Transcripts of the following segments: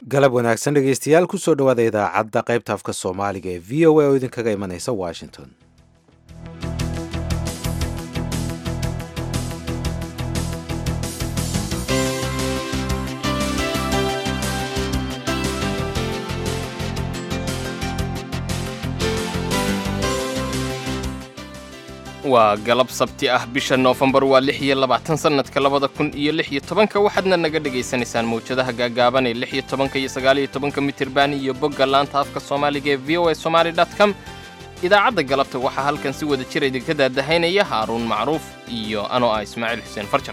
galab wanaagsan dhegeystayaal kusoo dhawaada idaacadda qaybta afka soomaaliga ee v o a oo idinkaga imanaysa washington waa galab sabti ah bisha noofembar waa lix iyo labaatan sannadka labada kun iyo lix iyo tobanka waxaadna naga dhegaysanaysaan mawjadaha gaagaaban ee lix iyo tobanka iyo sagaal iyo tobanka mitirban iyo bogga laanta afka soomaaliga ee v o a somaali dot com idaacadda galabta waxaa halkan si wada jira idinka daadahaynaya haaruun macruuf iyo anoo ah ismaaciil xuseen farjar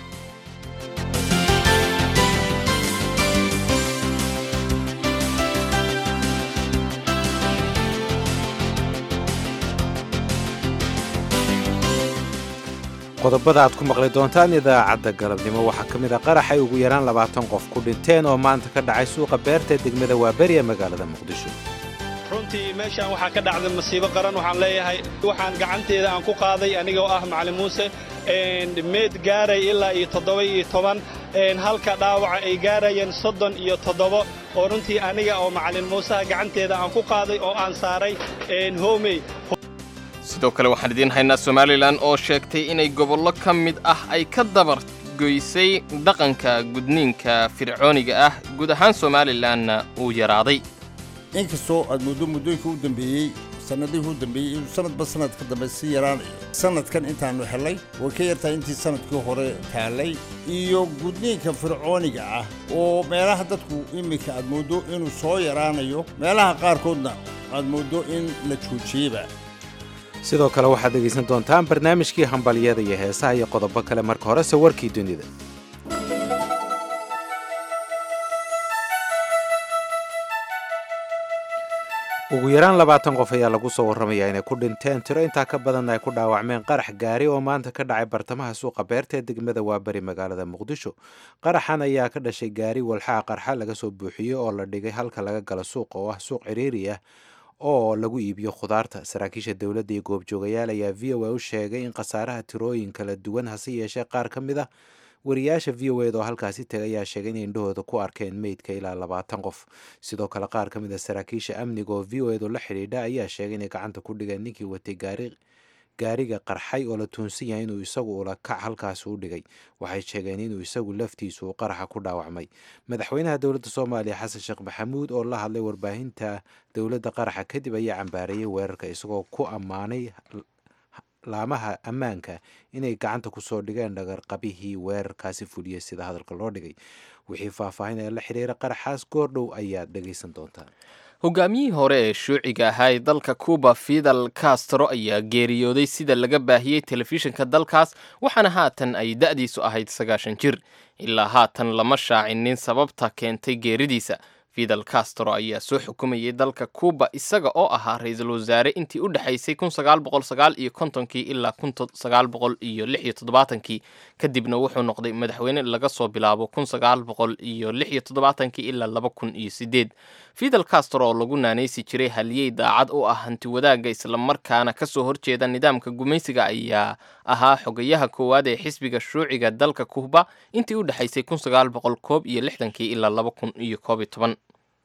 qodobada aad ku maqli doontaan idaacadda galabnimo waxaa ka mid a qarax ay ugu yaraan labaatan qof ku dhinteen oo maanta ka dhacay suuqa beerta degmada waaberi ee magaalada muqdisho runtii meeshaan waxaa ka dhacday masiibo qaran waxaan leeyahay waxaan gacanteeda aan ku qaaday anigoo ah macalin muuse meed gaaray ilaa iyo toddoba iyo toban halka dhaawaca ay gaarayeen soddon iyo toddobo oo runtii aniga oo macalin muuseha gacanteeda aan ku qaaday oo aan saaray homey sidoo kale waxaan idiin haynaa somalilan oo sheegtay inay gobollo ka mid ah ay ka dabargoysay dhaqanka gudniinka fircooniga ah guud ahaan somalilanna uu yaraaday inkastoo aad muddo muddooyinka u dambeeyey sannadihii u dambeeyey inuu sanadba sanad ka dambe sii yaraanayo sannadkan intaannu helay way ka yartahay intii sannadkii hore taallay iyo gudniinka fircooniga ah oo meelaha dadku iminka aad mooddo inuu soo yaraanayo meelaha qaarkoodna aad mooddo in la joojiyeyba sidoo kale waxaad dhegaysan doontaan barnaamijkii hambalyada iyo heesaha iyo qodobo kale marka horese warkii dunida ugu yaraan labaatan qof ayaa lagu soo warramayaa inay ku dhinteen tiro intaa ka badanna ay ku dhaawacmeen qarax gaari oo maanta ka dhacay bartamaha suuqa beerta ee degmada waaberi magaalada muqdisho qaraxan ayaa ka dhashay gaari walxaha qarxa laga soo buuxiyey oo la dhigay halka laga galo suuqa oo ah suuq ciriiri ah oo lagu iibiyo khudaarta saraakiisha dowladda iyo goobjoogayaal ayaa v o a u sheegay in khasaaraha tirooyin kala duwan hase yeeshee qaar ka mid ah wariyaasha v o ed oo halkaasi tegay ayaa sheegay inay indhahooda ku arkeen meydka ilaa labaatan qof sidoo kale qaar ka mid a saraakiisha amniga oo v o ed oo la xidhiidha ayaa sheegay inay gacanta ku dhigeen ninkii watay gaari gaariga qarxay oo la tuunsan yahay inuu isagu ula kac halkaasi u dhigay waxay sheegeen inuu isagu laftiisu uu qaraxa ku dhaawacmay madaxweynaha dowladda soomaaliya xasan sheekh maxamuud oo la hadlay warbaahinta dowladda qaraxa kadib ayaa cambaareeyey weerarka isagoo ku ammaanay laamaha ammaanka inay gacanta kusoo dhigeen dhagarqabihii weerarkaasi fuliyey sida hadalka loo dhigay wixii faahfaahin ee la xiriira qaraxaas goordhow ayaad dhegaysan doontaan hogaamiyihii hore ee shuuciga ahaa ee dalka cuba fidal castro ayaa geeriyooday sida laga baahiyey telefishinka dalkaas waxaana haatan ay da'diisu ahayd sagaashan jir ilaa haatan lama shaacinin sababta keentay geeridiisa fidal castro ayaa soo xukumayay dalka cuba isaga oo ahaa ra-iisul wasaare intii u dhexaysay kun sagaal boqol sagaal iyo kontonkii ilaa kun sagaal boqol iyo lix iyo toddobaatankii kadibna wuxuu noqday madaxweyne laga soo bilaabo kun sagaal boqol iyo lix iyo toddobaatankii ilaa laba kun iyo sideed fidal castro oo lagu naanaysi jiray haliyey daacad u ah hanti wadaagga islamarkaana kasoo horjeeda nidaamka gumaysiga ayaa ahaa xogayaha koowaad ee xisbiga shuuciga dalka cuba intii u dhexaysay kun sagaal boqol koob iyo lixdankii ilaa laba kun iyo koob iyo toban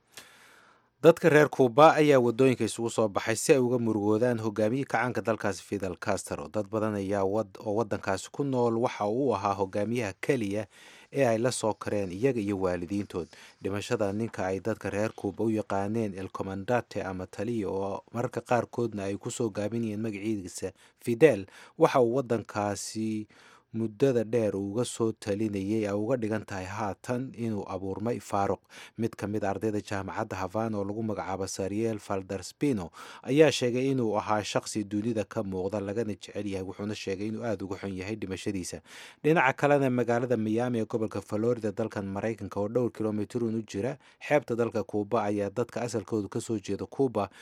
dadka reer kuuba ayaa wadooyinka isugu soo baxay si ay uga murugoodaan hogaamiyii kacaanka dalkaasi fidel castro dad badan ayaa oo waddankaasi ku nool waxa uu ahaa hogaamiyaha keliya ee ay la soo kareen iyaga iyo waalidiintood dhimashada ninka ay dadka reer kuuba u yaqaaneen el comandate ama taliya oo mararka qaarkoodna ay kusoo gaabinayeen magaciisa fidel waxa uu waddankaasi muddada dheer uga soo talinayay ay uga dhigan tahay haatan inuu abuurmay faaruq mid ka mid ardayda jaamacadda havan oo lagu magacaabo sariel falderspino ayaa sheegay inuu ahaa shaqsi dunida ka muuqda lagana jecel yahay wuxuuna sheegay inuu aada uga xun yahay dhimashadiisa dhinaca kalena magaalada miyaami ee gobolka florida dalkan maraykanka oo dhowr kilomitrun u jira xeebta dalka kuuba ayaa dadka asalkoodu kasoo jeeda kuuba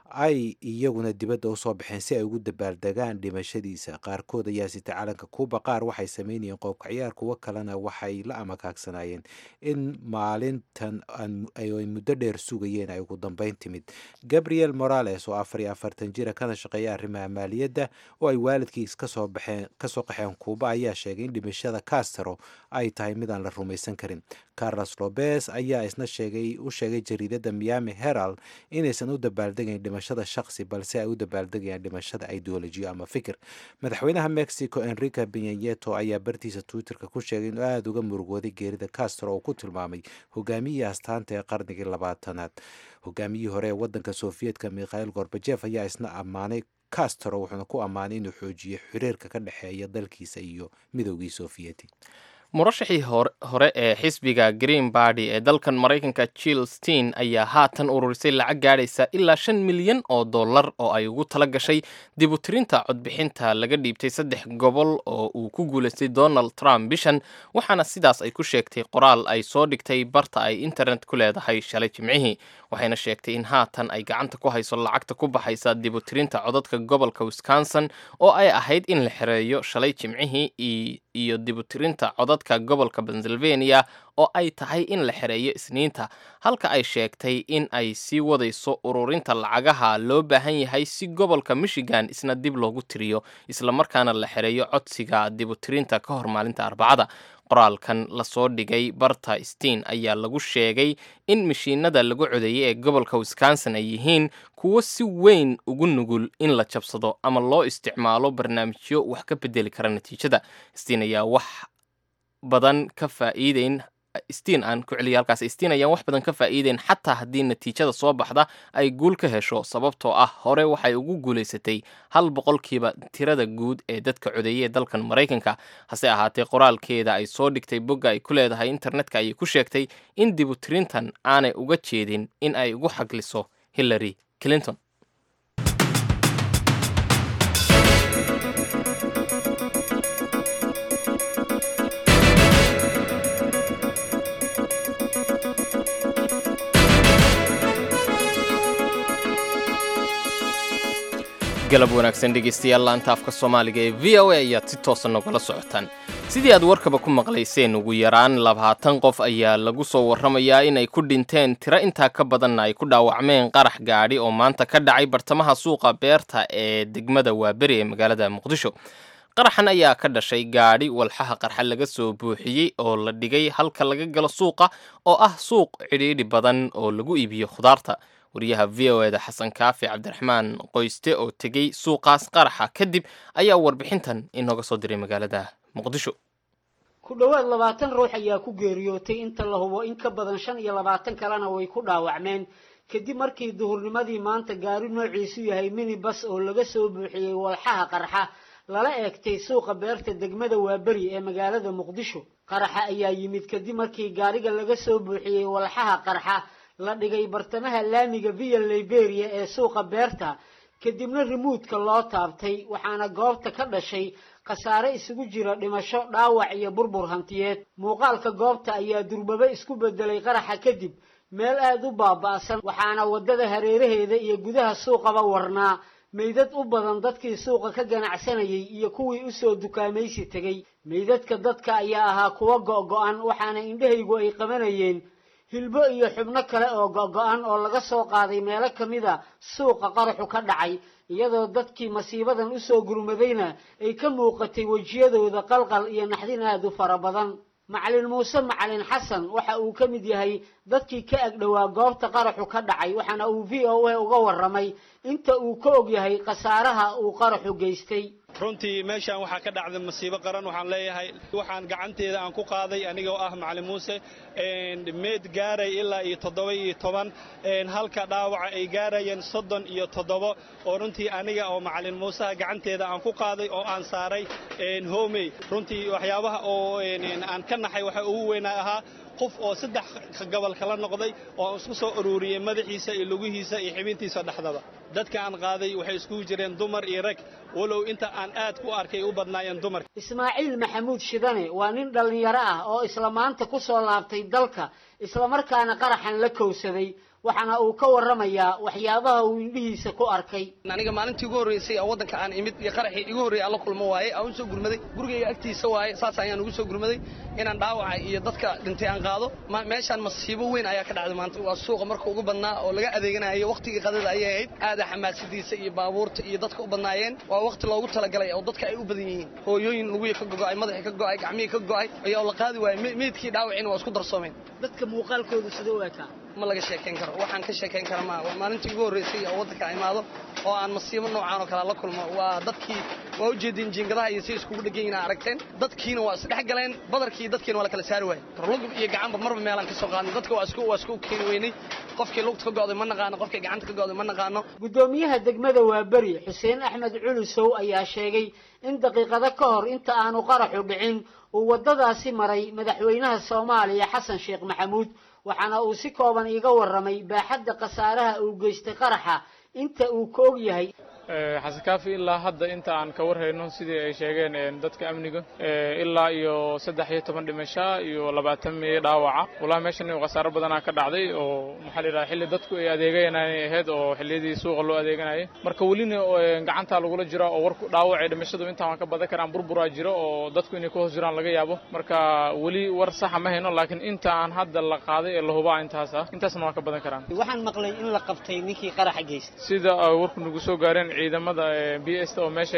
ay iyaguna dibadda usoo baxeen si ay ugu dabaaldegaan dhimashadiisa qaarkood ayaa sita calanka kuuba qaar waxay sameynayeen qoobka ciyaar kuwo kalena waxay la amakaagsanayeen in maalintan ay muddo dheer sugayeen ay ugu dambeyn timid gabriel morales oo afar iyo afartan jira kana shaqeeya arrimaha maaliyadda oo ay waalidkiis kasoo baxeen kasoo qaxeen kuuba ayaa sheegay in dhimashada castro ay tahay mid aan la rumaysan karin carlos lobes ayaa isna sheegay u sheegay jariidada miami herald inaysan u dabaaldegayn dhimashada shaqsi balse ay u dabaaldegayaan dhimashada ideolojiyo ama fikir madaxweynaha mexico enrique benyayeto ayaa bartiisa twitterka ku sheegay inuu aada uga murugooday geerida castro oo ku tilmaamay hogaamiyihii astaanta ee qarnigii labaatanaad hogaamiyihii hore ee wadanka sofiyeetka mikhail gorbajef ayaa isna ammaanay castro wuxuuna ku ammaanay inuu xoojiyo xiriirka ka dhexeeya dalkiisa iyo midoogii sofiyeti murashaxii hore ee xisbiga green bardy ee dalkan maraykanka jill stein ayaa haatan ururisay lacag gaadhaysa ilaa shan milyan oo dollar oo ay ugu tala gashay dibutirinta codbixinta laga dhiibtay saddex gobol oo uu ku guulaystay donald trump bishan waxaana sidaas ay ku sheegtay qoraal ay soo dhigtay barta ay internet ku leedahay shalay jimcihii waxayna sheegtay in haatan ay gacanta ku hayso lacagta ku baxaysa dibutirinta codadka gobolka wisconsin oo ay ahayd in la xereeyo shalay jimcihii iyo dibutirinta codadka gobolka pennsylvania oo ay tahay in la xereeyo isniinta halka ay sheegtay in ay sii wadayso ururinta lacagaha loo baahan yahay si gobolka michigan isna dib loogu tiriyo islamarkaana la xereeyo codsiga dibutirinta ka hor maalinta arbacada qoraalkan lasoo dhigay barta stein ayaa lagu sheegay in mashiinada lagu codeeyey ee gobolka wisconsin ay yihiin kuwo si weyn ugu nugul in la jabsado ama loo isticmaalo barnaamijyo wax ka bedeli kara natiijada stein ayaa wax badan ka faa'iideyn stiin aan ku celiya halkaas stiin ayaan wax badan ka faa'iideyn xataa haddii natiijada soo baxda ay guul ka hesho sababtoo ah hore waxay ugu guulaysatay hal boqolkiiba tirada guud ee dadka codeeyey ee dalkan maraykanka hase ahaatee qoraalkeeda ay soo dhigtay bogga ay ku leedahay internetka ayay ku sheegtay in dibutirintan aanay uga jeedin in ay ugu xagliso hillary clinton galab wanaagsan dhegeystayaal laanta afka soomaaliga ee v o a ayaad si toosa nogala socotaan sidii aad warkaba ku maqlayseen ugu yaraan labaatan qof ayaa lagu soo warramayaa inay ku dhinteen tiro intaa ka badanna ay ku dhaawacmeen qarax gaadhi oo maanta ka dhacay bartamaha suuqa beerta ee degmada waaberi ee magaalada muqdisho qaraxan ayaa ka dhashay gaadhi walxaha qarxa laga soo buuxiyey oo la dhigay halka laga galo suuqa oo ah suuq cidhiidhi badan oo lagu iibiyo khudaarta wariyaha v o eda xasan kaafi cabdiraxmaan qoyste oo tegey suuqaas qaraxa kadib ayaa warbixintan inooga soo diray magaalada muqdisho ku dhowaad labaatan ruux ayaa ku geeriyootay inta la hubo in ka badan shan iyo labaatan kalena way ku dhaawacmeen kadib markii duhurnimadii maanta gaari noociisu yahay minibas oo laga soo buuxiyey walxaha qarxa lala eegtay suuqa beerta degmada waaberi ee magaalada muqdisho qaraxa ayaa yimid kadib markii gaariga laga soo buuxiyey walxaha qarxa la dhigay bartamaha laamiga via liberia ee suuqa beerta kadibna rimuudka loo taabtay waxaana goobta ka dhashay khasaare isugu jira dhimasho dhaawac iyo burbur hantiyeed muuqaalka goobta ayaa durbaba isku bedelay qaraxa kadib meel aada u baaba'san waxaana waddada hareeraheeda iyo gudaha suuqaba warnaa meydad u badan dadkii suuqa ka ganacsanayay iyo kuwii usoo dukaamaysi tegey meydadka dadka ayaa ahaa kuwo go-go-an waxaana indhahaygu ay qabanayeen hilbo iyo xubno kale oo go-go-an oo laga soo qaaday meelo ka mid a suuqa qaraxu ka dhacay iyadoo dadkii masiibadan usoo gurmadayna ay ka muuqatay wejiyadooda qalqal iyo naxdin aada u fara badan macalin muuse macalin xasan waxa uu ka mid yahay dadkii ka agdhowaa goobta qaraxu ka dhacay waxaana uu v o a uga warramay inta uu ka og yahay khasaaraha uu qaraxu geystay runtii meeshaan waxaa ka dhacday masiibo qaran waxaan leeyahay waxaan gacanteeda aan ku qaaday anigoo ah macalin muuse meed gaaray ilaa iyo toddoba iyo toban halka dhaawaca ay gaarayeen soddon iyo toddobo oo runtii aniga oo macalin muuseha gacanteeda aan ku qaaday oo aan saaray homey runtii waxyaabaha oo aan ka naxay waxa ugu weynaa ahaa qof oo saddex gobol kala noqday oo aan isku soo ururiyey madaxiisa iyo lugihiisa iyo xibintiisa dhexdaba dadka aan qaaday waxay iskugu jireen dumar iyo rag walow inta aan aad ku arkay u badnaayeen dumarka ismaaciil maxamuud shidane waa nin dhallinyaro ah oo isla maanta ku soo laabtay dalka islamarkaana qaraxan la kowsaday waxaana uu ka warramayaa waxyaabaha uu indhihiisa ku arkay aniga maalintii ugu horreysay oo waddanka aan imid iyo qaraxii igu horreeyay aan la kulmo waaye aan u soo gurmaday gurigayga agtiisa waaye saas ayaan ugu soo gurmaday inaan dhaawaca iyo dadka dhintay aan qaado meeshaan masiibo weyn ayaa ka dhacday maanta waa suuqa marka ugu badnaa oo laga adeeganayo waqtigii qadada ayay ahayd aada xamaasadiisa iyo baabuurta iyo dadka u badnaayeen waa waqti loogu talagalay oo dadka ay u badan yihiin hooyooyin lugihii ka gogo'ay madaxii ka go'ay gacmihii ka go'ay ayaa la qaadi waayey meydkii dhaawiciina waa isku darsoomeen dadka muuqaalkooda sida u ekaa ma laga sheekayn karo waxaan ka sheekayn kara ma waa maalintii ugu horreysay oo waddanka imaado oo aan masiibo noocaan oo kale la kulmo waa dadkii waa u jeedin jiingadaha iyo si iskugu dhegan yihiin aragteen dadkiina waa isdhex galeen badarkii dadkiina waa la kala saari waayey lugub iyo gacanba marba meelaan ka soo qaadnay dadka waa isku waa isku keeni weynay qofkii lugta ka go'day ma naqaano qofkii gacanta ka go'day ma naqaano guddoomiyaha degmada waaberi xuseen axmed culusow ayaa sheegay in daqiiqado ka hor inta aanu qaraxu dhicin uu waddadaasi maray madaxweynaha soomaaliya xasan sheekh maxamuud waxaana uu si kooban iiga warramay baaxadda khasaaraha uu geystay qaraxa inta uu ka og yahay xasankaafi ilaa hadda inta aan ka warhayno sidii ay sheegeen dadka amniga ilaa iyo saddex iyo toban dhimasho iyo labaatan miye dhaawaca walaa meeshan khasaaro badanaa ka dhacday oo maxaa la yidhaha xilli dadku ay adeeganay ahayd oo xilliyadii suuqa loo adeeganayay marka welina gacantaa lagula jira oo warku dhaawacay dhimashadu intaan waan ka badan karaan burburaa jiro oo dadku inay ku hoos jiraan laga yaabo marka weli war saxa ma hayno laakiin inta aan hadda la qaaday ee la hubaa intaas ah intaasna waan ka badan karaan waxaan maqlay in la qabtay ninkii qaraxa geystay sida warku nagu soo gaareen ciidamada b s oo meesha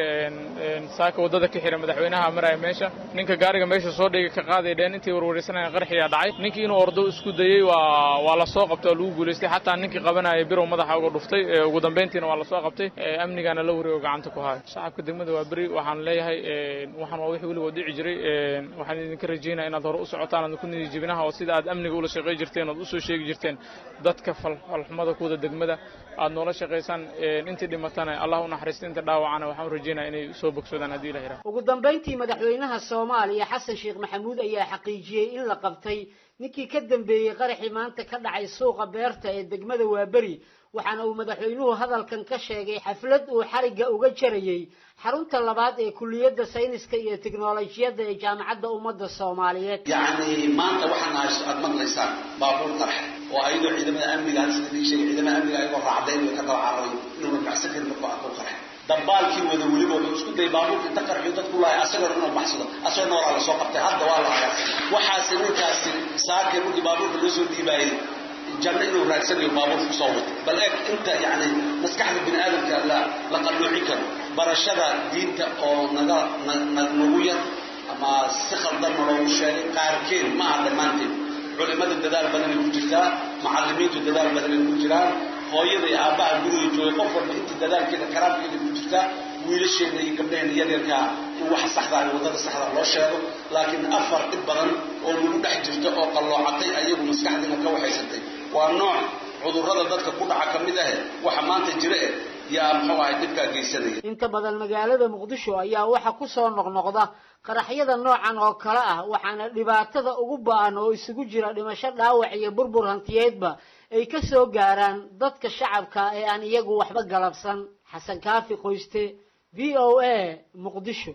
saaka waddada ka xira madaxweynaha maraya meesha ninka gaariga meesha soo dhigay ka qaaday dheen intii warwareysanayeen qarxiyaa dhacay ninkii inuu ordo isku dayey waa waa la soo qabtay oo lagu guulaystay xataa ninkii qabanaya birow madaxa uga dhuftay ugu dambeyntiina waa la soo qabtay amnigaana la wareego gacanta ku haya shacabka degmada waa beri waxaan leeyahay waxaan waa wixii weligood dhici jiray waxaan idinka rajeynaya inaad hore u socotaan aad ku nidi jibinaha oo sida aad amniga ula shaqey jirteen ood usoo sheegi jirteen dadka falxumada kuwada degmada aad noola shaqaysaan intii dhimatana allah u naxariista inta dhaawacana waxaan u rajeynaya inay soo bogsadaan haddii la yidhaha ugu dambayntii madaxweynaha soomaaliya xasan sheekh maxamuud ayaa xaqiijiyey in la qabtay ninkii ka dambeeyey qaraxii maanta ka dhacay suuqa beerta ee degmada waaberi waxaana uu madaxweynuhu hadalkan ka sheegay xaflad uu xarigga uga jarayey xarunta labaad ee kuliyadda sayniska iyo tiknolojiyadda ee jaamacadda ummadda soomaaliyeed yacni maanta waxaan aad maqlaysaan baabuur qarax oo ayadoo ciidamada amniga sida dii sheegay ciidamada amniga ayagoo raacdayn way ka daba cararay inuuna baxsan karin markuu arko qarax dambaalkii wada weliba wuxuu isku dayay baabuurka inta qarxiyo dadku lahay asagoo inuu baxsado asagoo noolaa la soo qabtay hadda waa la hayaa waxaasi ninkaasi saakii markii baabuurka loo soo dhiibaayay janno inuu raagsanayo baabuurka kusoo wato bal eeg inta yacni maskaxda bini aadamka la la qalluucin karo barashada diinta oo naga nagu yar ama si khaldanna loogu sheegay qaarkeed ma aha dhammaanteed culimada dadaal badanay ku jirtaa macallimiintu dadaal badanay ku jiraan hooyada iyo aabbaha guriga joogay qof walba inta dadaalkeeda karaamkeeda ku jirtaa wiilasheena iyo gabdhaheena yaryarkaa in waxa saxda iyo waddada saxda loo sheego laakiin afar dhib badan oo lagu dhex jirto oo qalloocatay ayagu maskaxdiina ka waxaysantay waa nooc cudurrada dadka ku dhaca ka mid ahe waxa maanta jira eh yaa muxuu ahay dhibkaa geysanaya inta badan magaalada muqdisho ayaa waxa ku soo noqnoqda qaraxyada noocan oo kale ah waxaana dhibaatada ugu ba-an oo isugu jira dhimasho dhaawac iyo burbur hantiyeedba ay ka soo gaaraan dadka shacabka ee aan iyagu waxba galabsan xasan kaafi qoyste v o a muqdisho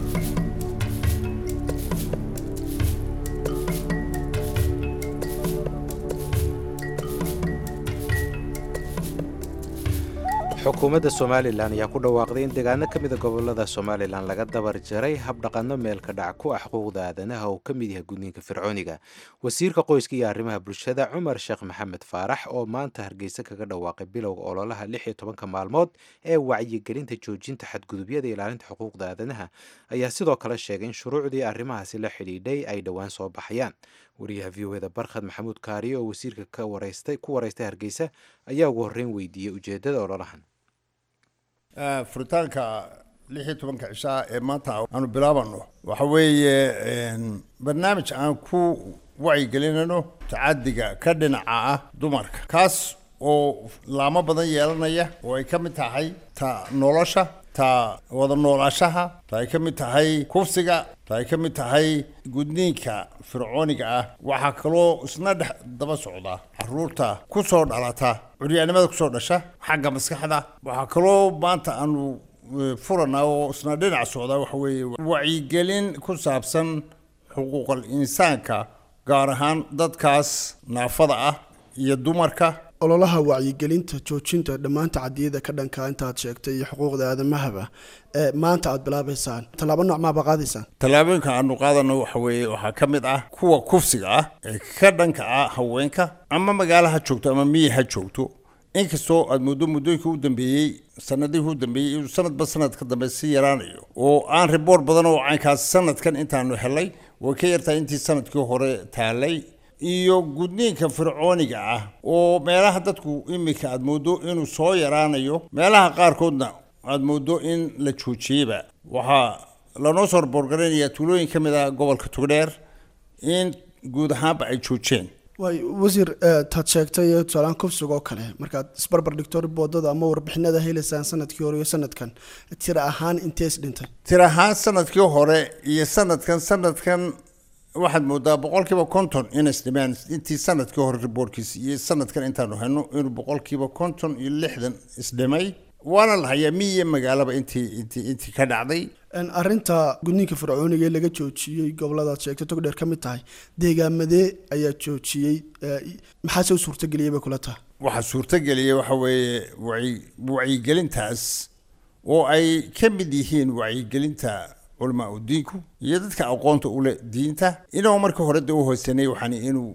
xukuumadda somalilan ayaa ku dhawaaqday in deegaano ka mida gobolada somalilan laga dabar jaray habdhaqanno meelka dhac ku ah xuquuqda aadanaha oo ka mid yahay gudniinka fircooniga wasiirka qoyska iyo arrimaha bulshada cumar sheekh maxamed faarax oo maanta hargeysa kaga dhawaaqay bilowga ololaha lix iyo tobanka maalmood ee wacyigelinta joojinta xadgudubyada ilaalinta xuquuqda aadanaha ayaa sidoo kale sheegay in shuruucdii arrimahaasi la xidhiidhay ay dhowaan soo baxayaan wariyaha v o eda barkhad maxamuud kaariye oo wasiirka ka waraystay ku waraystay hargeysa ayaa ugu horreyn weydiiyey ujeeddada ololahan furitaanka lix iyo tobanka cishaa ee maanta aanu bilaabano waxa weeye barnaamij aan ku wacyigelinayno tacadiga ka dhinaca ah dumarka kaas oo laamo badan yeelanaya oo ay ka mid tahay ta nolosha ta wada noolaashaha ta ay ka mid tahay kufsiga ta ay ka mid tahay gudniinka fircooniga ah waxaa kaloo isna dhex daba socda caruurta ku soo dhalata curyaanimada kusoo dhasha xagga maskaxda waxaa kaloo maanta aanu furanaa oo isna dhinac socda waxa weeye wacyigelin ku saabsan xuquuqal insaanka gaar ahaan dadkaas naafada ah iyo dumarka ololaha wacyigelinta joojinta dhammaan tacadiyada ka dhanka intaad sheegtay iyo xuquuqda aadamahaba ee maanta aad bilaabaysaan tallaabo nooc maaba qaadaysaan tallaabooyinka aanu qaadano waxa weeye waxaa ka mid ah kuwa kufsiga ah ee ka dhanka ah haweenka ama magaalo ha joogto ama miyi ha joogto inkastoo aad muddo muddooyinka u dambeeyey sanadihii u dambeeyey inuu sanadba sanad ka dambe si yaraanayo oo aan riboort badan oo caynkaas sanadkan intaanu helay way ka yartahay intii sanadkii hore taalay iyo gudniinka fircooniga ah oo meelaha dadku iminka aad mooddo inuu soo yaraanayo meelaha qaarkoodna aad mooddo in la joojiyeyba waxaa lanoo soo raboorgaraynayaa tuulooyin ka mid ah gobolka tugdheer in guud ahaanba ay joojeen waay wasiir taad sheegtay tusaalaan kufsiga oo kale markaad isbarbar dhigto riboodada ama warbixinada helaysaan sanadkii hore iyo sanadkan tira ahaan intees dhintay tir ahaan sanadkii hore iyo sanadkan sanadkan waxaad moodaa boqolkiiba konton inay isdhimeen intii sanadkii hore riboorkiisa iyo sanadkan intaanu hayno inuu boqolkiiba konton iyo lixdan isdhimay waana la hayaa miyi iyo magaalaba intii intii intii ka dhacday arrinta gudniinka fircooniga ee laga joojiyey goboladaad sheegtay togdheer ka mid tahay deegaamadee ayaa joojiyey maxaase u suurtageliyay bay kula tahay waxaa suurtageliyay waxa weeye waci wacyigelintaas oo ay ka mid yihiin wacyigelinta culamaa u diinku iyo dadka aqoonta ule diinta inuu marka hore de u hoosanay waxaan inuu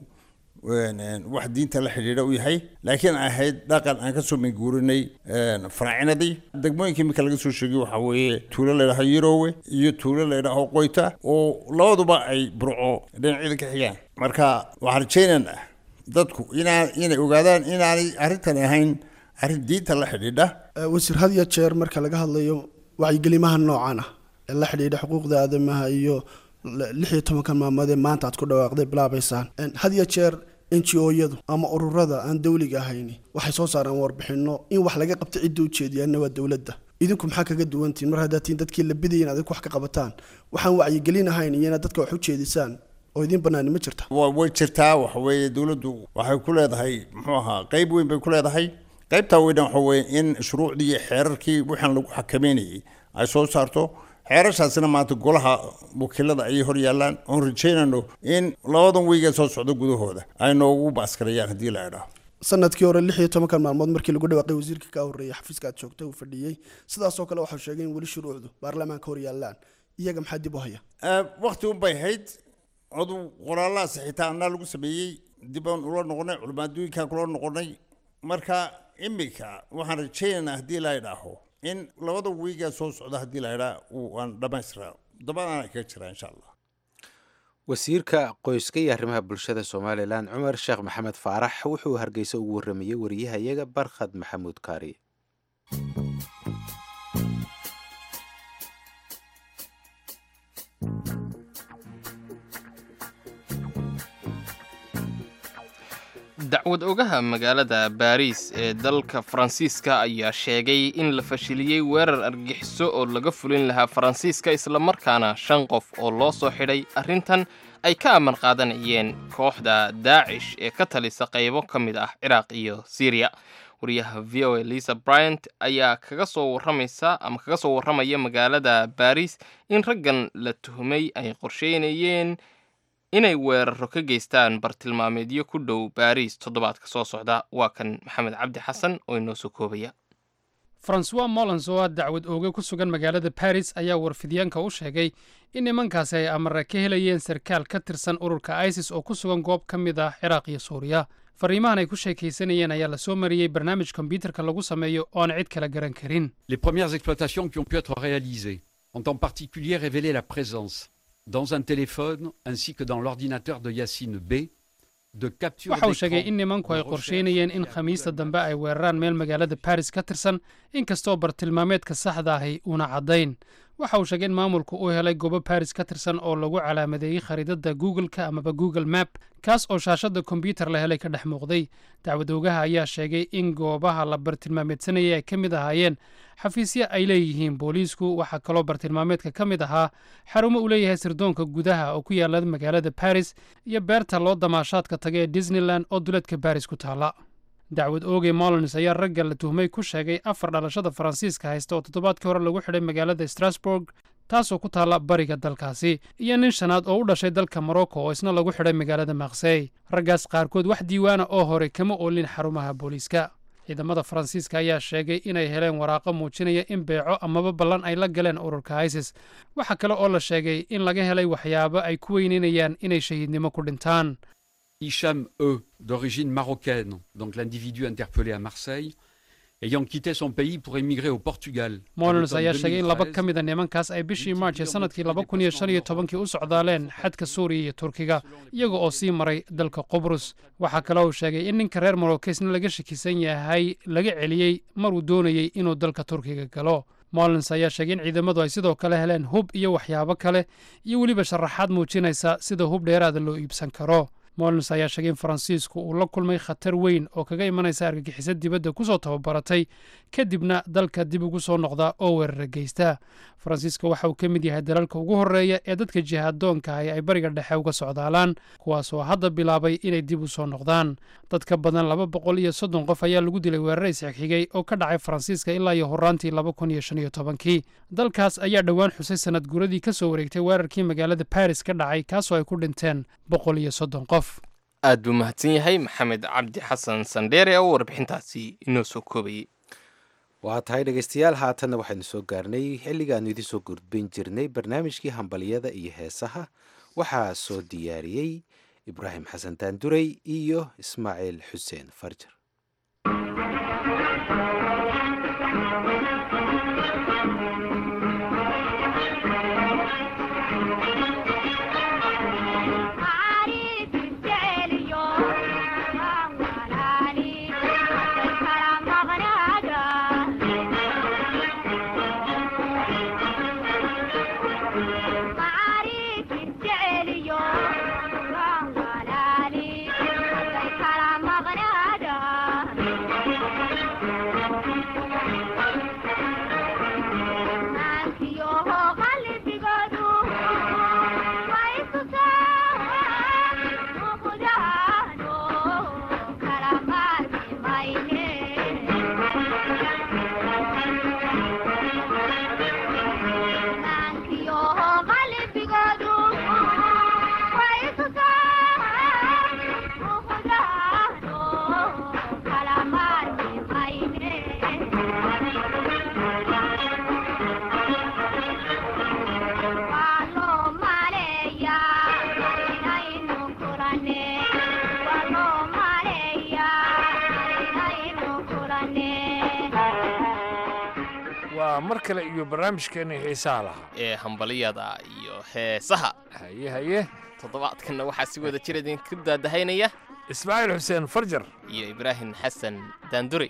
wax diinta la xidhiidha u yahay laakiin ahayd dhaqan aan kasoo minguurinay faraacinadii degmooyinka iminka laga soo sheegay waxaa weeye tuulo laydhaho yarowe iyo tuulo laydhaho qoyta oo labaduba ay burco dhinacyada ka xigaan marka waxaan rajaynaynaa dadku inaa inay ogaadaan inaanay arrintan ahayn arrin diinta la xidhiidha wasiir had iyo jeer marka laga hadlayo wacyigelimaha noocan ah ee la xidhiidha xuquuqda aadamaha iyo lix iyo tobankan maalmoodee maanta aad ku dhawaaqday bilaabaysaan had iyo jeer n g o-yadu ama ururada aan dawliga ahayni waxay soo saaraan warbixino in wax laga qabta cidda ujeediyaana waa dowladda idinku maxaa kaga duwantiin mar haddaad tiin dadkii la bidayin adig wax ka qabataan waxaan wacyigelin ahayn iyo inaad dadka wax u jeedisaan oo idiin banaani ma jirta way jirtaa waxa weeye dowladdu waxay ku leedahay muxuu ahaa qeyb weyn bay ku leedahay qaybtaa weyna waxa weeye in shuruucdii iyo xeerarkii waxaan lagu xakameynayay ay soo saarto xeerashaasina maanta golaha wakiilada ayay hor yaallaan oon rajaynayno in labadan weyga soo socdo gudahooda ay noogu baaskarayaan haddii la idhaaho sanadkii hore lix iyo tobankan maalmood markii lagu dhawaaqay wasiirka ka horreeyay xafiiska aad joogta uu fadhiyey sidaasoo kale waxau sheegay in weli shuruucdu baarlamaanka hor yaallaan iyaga maxaa dib u haya wakti unbay hayd adu qoraalahaas xitaa anaa lagu sameeyey dib aan ula noqonay culimaaddooyinkaan kula noqonay marka iminka waxaan rajaynaynaa haddii la idhaaho in labada wiigaa soo socda haddii la idhaa uu aan dhammaystiraa dabadaan kaga jiraa insha allah wasiirka qoyska iyo arrimaha bulshada somalilan cumar sheekh maxamed faarax wuxuu hargeysa ugu warramayey wariyahayaga barkhad maxamuud kaari dacwad ogaha magaalada baariis ee dalka faransiiska ayaa sheegay in la fashiliyey weerar argixiso oo laga fulin lahaa faransiiska islamarkaana shan qof oo loo soo xidhay arrintan ay ka amar qaadanayeen kooxda daacish ee ka talisa qaybo ka mid ah ciraaq iyo syriya wariyaha v o a lisa bryant ayaa kaga soo warramaysa ama kaga soo warramaya magaalada baariis in raggan la tuhumay ay qorsheynayeen inay weeraro ka geystaan bartilmaameedyo ku dhow baariis toddobaadka soo socda waa kan maxamed cabdi xasan oo inoo soo koobaya francois mollens oo ah dacwad ooge ku sugan magaalada baris ayaa warfidyaanka u sheegay in nimankaasi ay amare ka helayeen sarkaal ka tirsan ururka isis oo ku sugan goob ka mid ah ciraaq iyo suuriya fariimahan ay ku sheekaysanayeen ayaa la soo mariyey barnaamij kombyuutarka lagu sameeyo oo aan cid kala garan karin Les premières exploitations qui ont pu être réalisées ont en particulier révélé la présence dans un téléphone ainsi que dans l'ordinateur de Yacine B de capture waxa uu d'écran sheegay in nimanku ay qorsheynayeen in khamiista dambe ay weeraraan meel magaalada baris ka tirsan inkastoo bartilmaameedka saxda ahi uuna caddayn waxa uu sheegay in maamulku uu helay goobo baris ka tirsan oo lagu calaamadeeyey khariidada google-ka amaba google map kaas oo shaashada kombyuutar la helay ka dhex muuqday dacwad oogaha ayaa sheegay in goobaha la bartilmaameedsanayay ay ka mid ahaayeen xafiisyo ay leeyihiin booliisku waxaa kaloo bartilmaameedka ka mid ahaa xarumo uu leeyahay sirdoonka gudaha oo ku yaala magaalada baris iyo beerta loo damaashaadka taga ee disneyland oo duleedka baris ku taala dacwad oogey molins ayaa ragga la tuhmay ku sheegay afar dhalashada faransiiska haysta oo toddobaadkii hore lagu xidhay magaalada strasburg taasoo ku taalla bariga dalkaasi iyo nin shanaad oo u dhashay dalka morocco oo isna lagu xidhay magaalada maksey raggaas qaarkood wax diiwaana oo hore kama oolin xarumaha booliiska ciidamada faransiiska ayaa sheegay inay heleen waraaqo muujinaya in beeco amaba ballan ay la galeen ururka isis waxaa kale oo la sheegay in laga helay waxyaabo ay ku weyneynayaan inay shahiidnimo ku dhintaan Hicham E, d'origine marocaine, donc l'individu interpellé à Marseille, ayant quitté son pays pour émigrer au Portugal. à molins l'automne ayaa sheegay in laba 2013, ka mid a nimankaas ay bishii maarch ee sanadkii laba kun iyo shan iyo tobankii u socdaaleen xadka suuriya iyo turkiga iyaga oo sii maray dalka qubrus waxaa kale uu sheegay in ninka reer morokesna laga shakisan yahay laga celiyey maruu doonayey inuu dalka turkiga galo molins ayaa sheegay in ciidamadu ay sidoo kale heleen hub iyo waxyaabo kale iyo weliba sharaxaad muujinaysa sida hub dheeraada loo iibsan karo molins ayaa sheegay in faransiisku uu la kulmay khatar weyn oo kaga imanaysa argagixisad dibadda ku soo tababaratay kadibna dalka dib ugu soo noqda oo weerara geysta faransiiska waxa uu ka mid yahay dalalka ugu horreeya ee dadka jihaadoonka ahi ay bariga dhexe uga socdaalaan kuwaas oo hadda bilaabay inay dib u soo noqdaan dad ka badan laba boqol iyo soddon qof ayaa lagu dilay weerar isxigxigay oo ka dhacay faransiiska ilaa iyo horaantii laba kun iyo shan iyo tobankii dalkaas ayaa dhowaan xusay sanad guradii ka soo wareegtay weerarkii magaalada baris ka dhacay kaasoo ay ku dhinteen boqol iyo soddon qof aad buu mahadsan yahay maxamed cabdi xasan sandheere oo warbixintaasi inoo soo koobayey waa tahay dhegaystayaal haatanna waxaynu soo gaarnay xilligaannu idiin soo gudbin jirnay barnaamijkii hambalyada iyo heesaha waxaa soo diyaariyey ibraahim xasan daanduray iyo ismaaciil xuseen farjar waa mar kale iyo barnaamijkeena xiisaha lahaa ee hambaliyada iyo heesaha haye haye toddobaadkanna waxaa si wada jir idinku daadahaynaya ismaaciil xuseen farjar iyo ibraahim xasan daanduri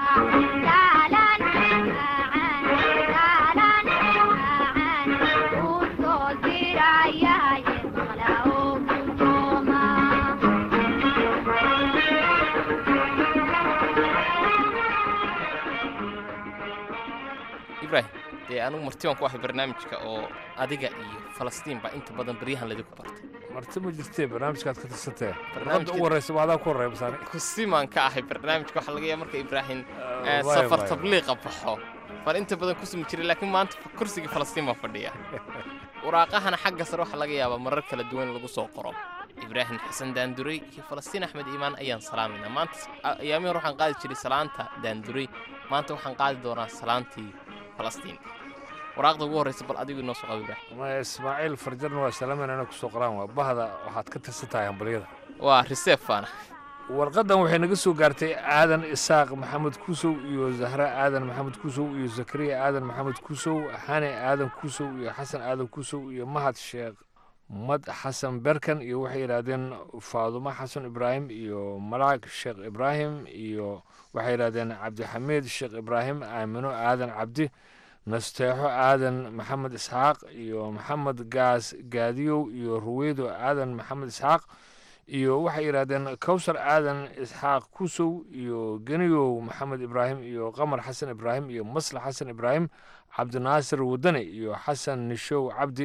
ibrahim dee anugu marti baan ku ahay barnaamijka oo adiga iyo falastiin baa inta badan baryahan ladinku bartay marti ma jirtee barnaamijkaad ka tirsatee Barnaamijka- barnaamijka ugu horreysa waa adaa ku horreeya masaani kusimaan ka ahay barnaamijka waxaa laga yaaba marka ibraahim waay, safar waay. tabliiqa baxo baan inta badan ku sumi jiray laakiin maanta kursigii falastiin baan fadhiya waraaqahana xagga sare waxaa laga yaabaa marar kala duwan lagu soo qoro ibraahim xasan daanduray iyo falastiin axmed iimaan ayaan salaamayna maanta a- ayaamihii hore waxaan qaadi jiray salaanta daanduray maanta waxaan qaadi doonaa salaantii falastiin waraaqda ugu horreysa bal adigu inoo soo qabo ibraahim ma ismaaciil farjarna waa salaamayna inay ku soo qoraan waa bahda waxaad ka tirsan tahay hambalyada waa reseefana warqaddan waxay naga soo gaartay aadan isaaq maxamed kusow iyo zahra aadan maxamed kusow iyo zakariya aadan maxamed kusow xane aadan kusow iyo xasan aadan kusow iyo mahad sheekh mad xasan berkan iyo waxay yidhaahdeen faadumo xasan ibraahim iyo malaag sheekh ibraahim iyo waxay yidhaahdeen cabdixamiid sheekh ibraahim aamino aadan cabdi nasteexo aadan maxamed isxaaq iyo maxamed gaas gaadiyow iyo ruweydo aadan maxamed isxaaq iyo waxay yidhaahdeen kowsar aadan isxaaq kusow iyo geniyow maxamed ibraahim iyo qamar xasan ibraahim iyo maslax xasan ibraahim cabdinaasir wadane iyo xasan nishow cabdi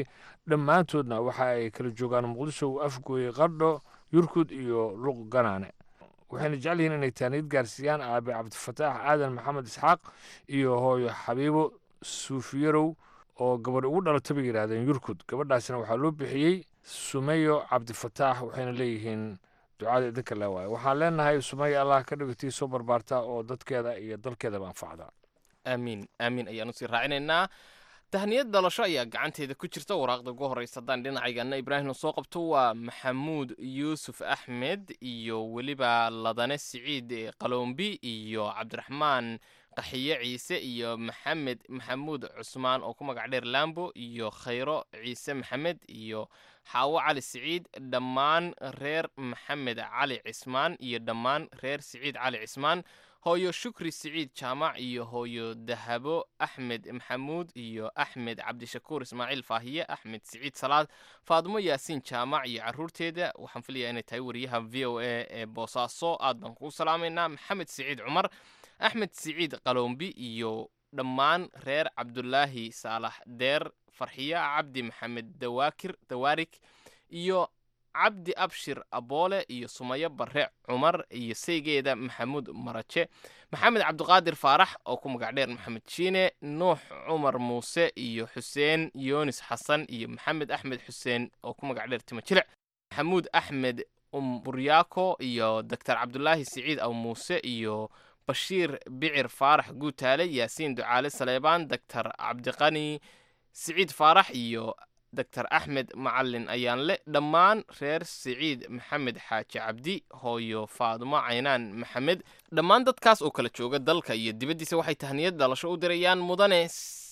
dhammaantoodna waxa ay kala joogaan muqdisho afgooye qardho yurkud iyo luq ganaane waxayna jecel yihiin inay taaniyad gaarsiiyaan aabe cabdifataax aadan maxamed isxaaq iyo hooyo xabiibo suufiyarow oo gabadh ugu dhalato bay yidhaahdeen yurkud gabadhaasina waxaa loo bixiyey sumeyo cabdifataax waxayna leeyihiin ducada idinka le waaye waxaan leenahay sumeyo allah ka dhigatii soo barbaarta oo dadkeeda iyo dalkeedaba anfacda aamiin aamiin ayaanu sii raacinaynaa tahniyad dhalasho ayaa gacanteeda ku jirta waraaqda ugu horreysa haddaan dhinacaygaana ibraahimna soo qabto waa maxamuud yuusuf axmed iyo weliba ladane siciid qaloombi iyo cabdiraxmaan qaxiye ciise iyo maxamed maxamuud cusmaan oo ku magac dheer lambo iyo khayro ciise maxamed iyo xaawo cali siciid dhammaan reer maxamed cali cismaan iyo dhammaan reer siciid cali cismaan hooyo shukri siciid jaamac iyo hooyo dahabo axmed maxamuud iyo axmed cabdishakuur ismaaciil faahiye axmed siciid salaad faadimo yaasiin jaamac iyo caruurteeda waxaan filayaa inay tahay wariyaha v o a ee boosaaso aad baan kugu salaamaynaa maxamed siciid cumar axmed siciid qaloombi iyo dhammaan reer cabdulaahi saalax deer farxiyo cabdi maxamed dawaakir dawaarik iyo cabdi abshir aboole iyo sumayo barre cumar iyo saygeeda maxamuud maraje maxamed cabdiqaadir faarax oo ku magac dheer maxamed shiine nuux cumar muuse iyo xuseen yoonis xasan iyo maxamed axmed xuseen oo ku magac dheer timo jilic maxamuud axmed umburyaako iyo doctor cabdulaahi siciid aw muuse iyo bashiir bicir faarax guutaale yaasiin ducaale saleebaan doctor cabdiqani siciid faarax iyo doctor axmed macalin ayaanle dhammaan reer siciid maxamed xaaji cabdi hooyo faadumo caynaan maxamed dhammaan dadkaas oo kala jooga dalka iyo dibaddiisa waxay tahniyad dhalasho u dirayaan mudane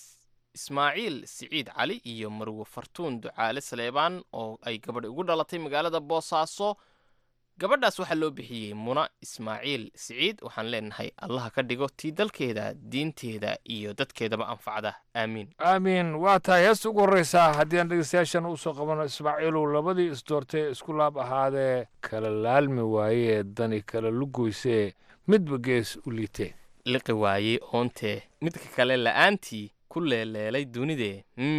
ismaaciil siciid cali iyo marwo fartuun ducaale saleebaan oo ay gabadh ugu dhalatay magaalada boosaaso gabadhaas waxaa loo bixiyey muna ismaaciil siciid waxaan leenahay allaha ka dhigo tii dalkeeda diinteeda iyo dadkeedaba anfacda aamiin aamiin waa tahay heesta ugu horreysaa haddii aan dhegeystayaashan usoo qabano ismaaciilow labadii isdoortee isku laab ahaadee kala laalmi waayee dani kala lugoysee midba gees u liitee liqi waayey oontee midka kale la'aantii ku leeleelay dunidee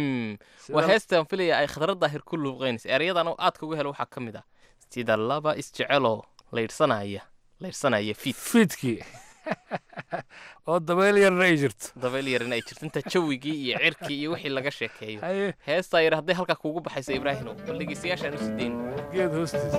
waa heestaan filaya ay khadra daahir ku luuqaynaysa eryadan oo aadka uga helo waxaa ka mid ah sida laba isjeceloo laydhsanaya laydhsanaya fiid fiidkii oo dabeyl yarna ay jirto dabeyl yarna ay jirto inta jawigii iyo cirkii iyo wixii laga sheekeeyo heestaa yar hadday halkaa kuugu baxayso ibraahino bal dhegeystayaashaan u sideyn geed hoostiisa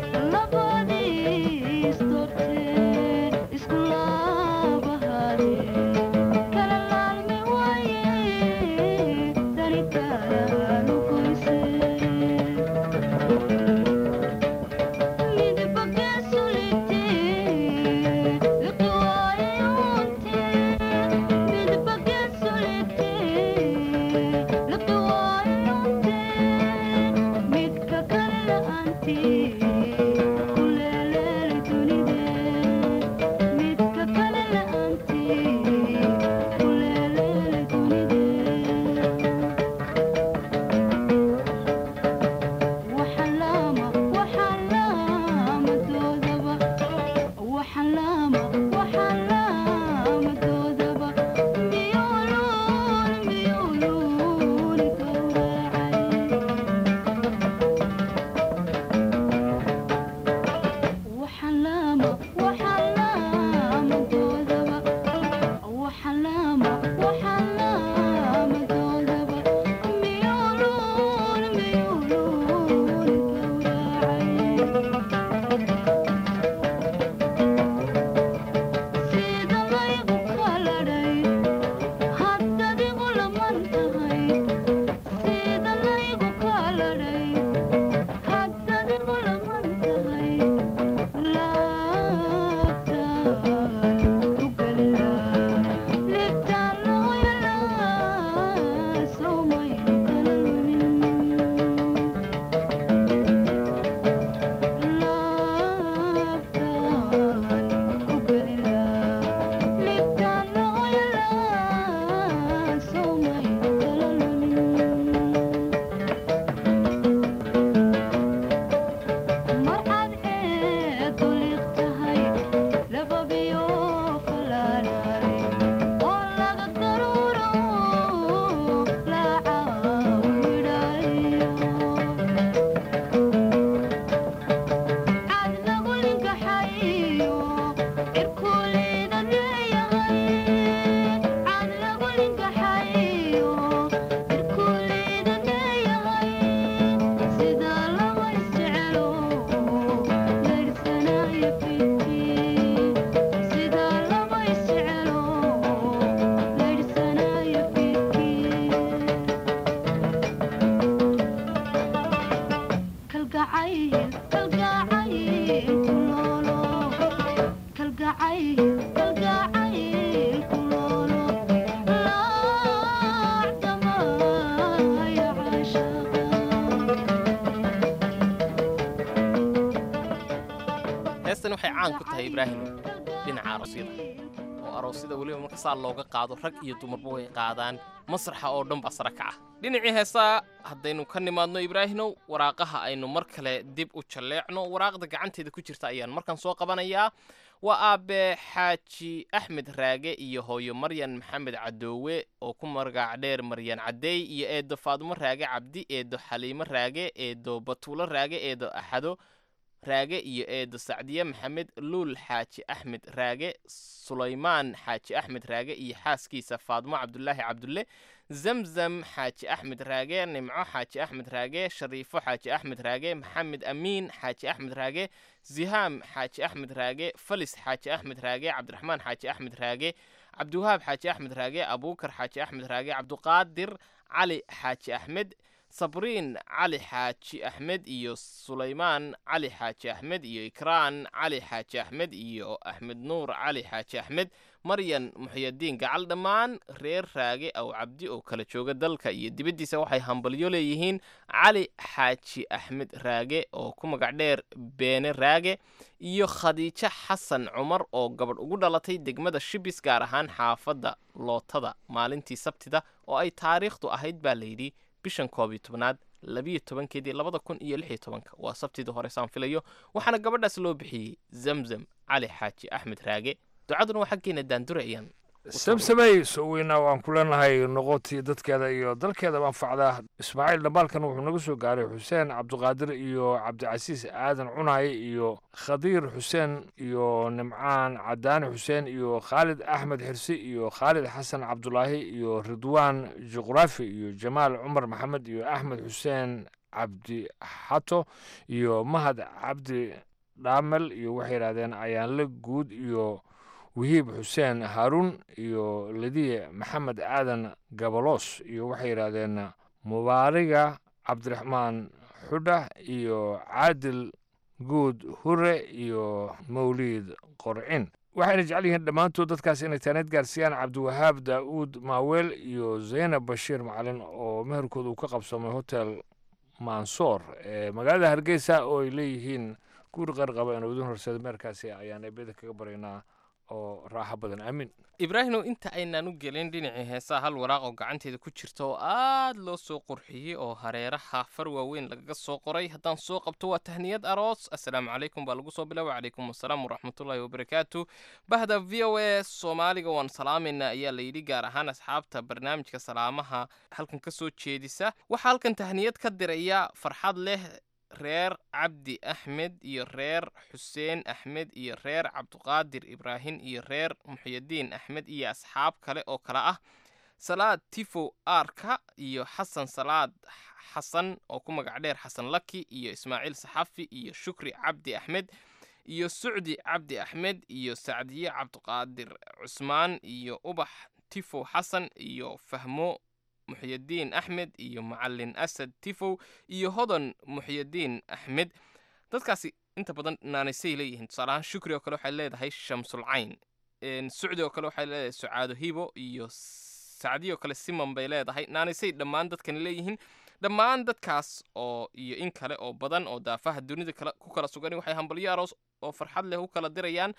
heestan waxay caan ku tahay ibraahim dhinaca aroosyada oo aroosyada weliba marka saa looga qaado rag iyo dumarba way qaadaan masraxa oo dhan baa sare kaca dhinacii heesaa haddaynu ka nimaadno ibraahimow waraaqaha aynu mar kale dib u jalleecno waraaqda gacanteeda ku jirta ayaan markan soo qabanayaa waa aabe xaaji axmed raage iyo hooyo maryan maxamed cadoowe oo ku magac dheer maryan cadeey iyo eedo faadumo raage cabdi eedo xaliimo raage eedo batuulo raage eedo axado raage iyo eedo sacdiye maxamed luul xaaji axmed raage sulaymaan xaaji axmed raage iyo xaaskiisa faadmo cabdulaahi cabdulle zamzam xaaji axmed raage nimco xaaji axmed raage shariifo xaaji axmed raage maxamed amiin xaaji axmed raage zihaam xaaji axmed raage falis xaaji axmed raage cabdiraxmaan xaaji axmed raage cabdiwahaab xaaji axmed raage abuukar xaaji axmed raage cabduqaadir cali xaaji axmed sabriin cali xaaji axmed iyo sulaymaan cali xaaji axmed iyo ikraan cali xaaji axmed iyo axmed nuur cali xaaji axmed maryan muxyadiin gacal dhammaan reer raage aw cabdi oo kala jooga dalka iyo dibaddiisa waxay hambalyo leeyihiin cali xaaji axmed raage oo ku magac dheer beene raage iyo khadiijo xasan cumar oo gabadh ugu dhalatay degmada shibis gaar ahaan xaafadda lootada maalintii sabtida oo ay taariikhdu ahayd baa layidhi bishan koob iyo tobnaad labiyo tobankeedii labada kun iyo lix iyo tobanka waa sabtidii hore saan filayo waxaana gabadhaas loo bixiyey zamzam cali xaaji axmed raage ducaduna waa xaggeena daandure ayaan samsamey soo weynaa waan ku leenahay noqotii dadkeeda iyo dalkeeda anfacdaa ismaaciil dhambaalkan wuxuu naga soo gaaray xuseen cabdiqaadir iyo cabdicasiis aadan cunaye iyo khadiir xuseen iyo nimcaan cadaani xuseen iyo khaalid axmed xirsi iyo khaalid xasan cabdulaahi iyo ridwaan juqraafi iyo jamaal cumar maxamed iyo axmed xuseen cabdi xato iyo mahad cabdi dhaamel iyo waxay yidhahdeen ayaanle guud iyo wihiib xuseen haaruun iyo ladiye maxamed aadan gabalos iyo waxay yidhaahdeen mubaariga cabdiraxmaan xudha iyo caadil guud hure iyo mawliid qorcin waxayna jecel yihiin dhammaantood dadkaas inay taaneed gaarsiiyaan cabdiwahaab daa'uud maaweel iyo zaynab bashiir macalin oo meherkooda uu ka qabsamay hotel mansoor ee magaalada hargeysa oo ay leeyihiin guur qarqaba inuu idin horseeda meerkaasi ayaan eebeda kaga baraynaa oo raaxo badan aamin ibraahimow inta aynaan u gelin dhinacii heesaha hal waraaq oo gacanteeda ku jirta oo aad loo soo qurxiyey oo hareeraha far waaweyn lagaga soo qoray haddaan soo qabto waa tahniyad aroos assalaamu calaykum baa lagu soo bilaaba calaykum assalaam waraxmatullaahi wabarakaatu bahda v o a soomaaliga waan salaamayna ayaa layidhi gaar ahaan asxaabta barnaamijka salaamaha halkan ka soo jeedisa waxaa halkan tahniyad ka diraya farxad leh reer cabdi axmed iyo reer xuseen axmed iyo reer cabduqaadir ibraahim iyo reer muxyadiin axmed iyo asxaab kale oo kale ah salaad tifo aarka iyo xasan salaad xasan oo ku magac dheer xasan laki iyo ismaaciil saxafi iyo shukri cabdi axmed iyo sucdi cabdi axmed iyo sacdiye cabduqaadir cusmaan iyo ubax tifo xasan iyo fahmo muxyadiin axmed iyo macalin asad tifow iyo hodan muxyadiin axmed dadkaasi inta badan naanaysay leeyihiin tusaalahaan shukri oo kale waxay leedahay shamsulcayn sucdi oo kale waxay leedahay sucaado hibo iyo sacdiyo oo kale siman bay leedahay naanaysay dhammaan dadkani leeyihiin dhammaan dadkaas oo iyo in kale oo badan oo daafaha dunida ku kala sugan waxay hambalyo aroos oo farxad leh u kala dirayaan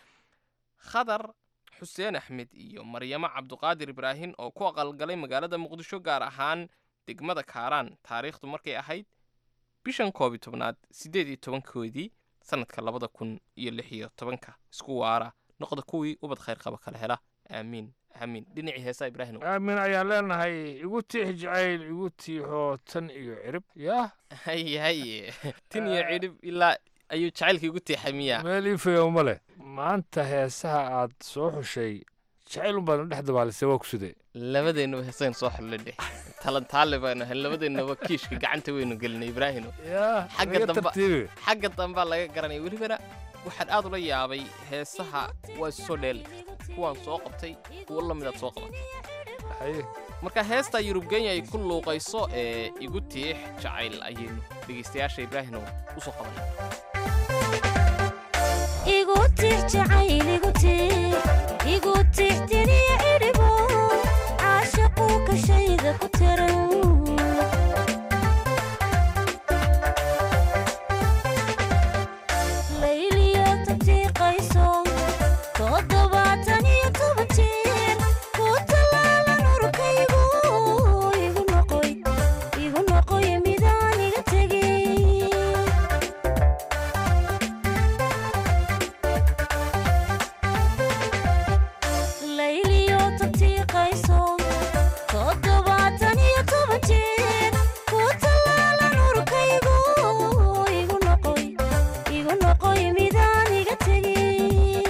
khadar xuseen axmed iyo maryamo cabduqaadir ibraahim oo ku aqalgalay magaalada muqdisho gaar ahaan degmada kaaraan taariikhdu markay ahayd bishan koob iyo tobnaad siddeed iyo tobankoodii sannadka labada kun iyo lix iyo tobanka isku waara noqda kuwii ubad khayr qaba kala hela aamiin aamiin dhinacii heesaa ibraahim aamin ayaan leenahay igu tiix jacayl igu tiixoo tan iyo cirib yaa haye haye tin iyo cidhib ilaa ayuu jacaylka igu tiixay miya meel iifayo ma leh maanta heesaha aad soo xushay jacayl unbaadna dhex dabaalisay waa ku sidee labadeennuba heesayn soo xullay dheh talantaale baanu ahay labadeennuba kiishka gacanta weynu gelinay ibraahino xagga damba xagga dambaa laga garanaya welibana waxaan aad ula yaabay heesaha waa isu soo dheel kuwaan soo qabtay kuwo la midaad soo qabatay marka heestaa yurubgenya ay ku luuqayso ee igu tiix jacayl ayaynu dhegaystayaasha ibraahino u soo qabanay tix jacayl igu tix igu tixtiniya idhibo caashaquu kashayda ku tiran layliyo tatiiqayso toddobaatan iyo toban jeer ku tallaalan urkaygu igu noqoy igu noqoy midaan iga tegay layliyo tatiiqayso toddobaatan iyo toban jeer ku tallaalan urkaygu igu noqoy igu noqoy midaan iga tegay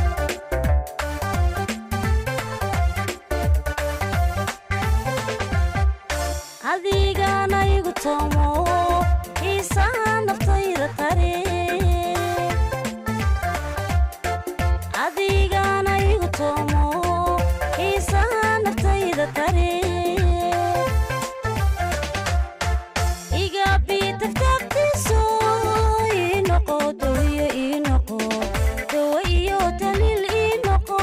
adigana igu toomo xiisaha naftayda tare adigana igu toomo xiisaha naftayda tare igabi tagtagtiso ii noqo dawiyo ii noqo dawo iyo daliil ii noqo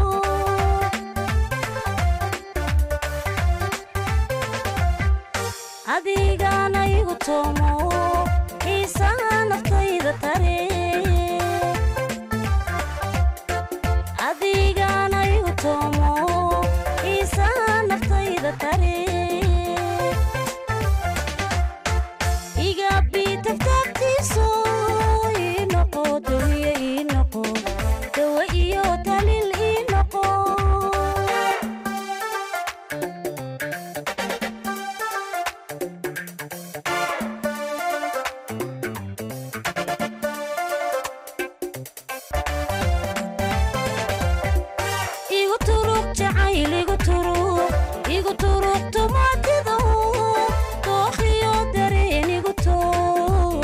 adigana igu toomo xiisaha naftayda tare adigana igu toomo xiisaha naftayda tare igabi tagtagtiso ii noqo dawiyo ii noqo dawo iyo daliil ii noqo igu turug jacayl igu turug igu turug tumaatido dookhiyo dareen igu toog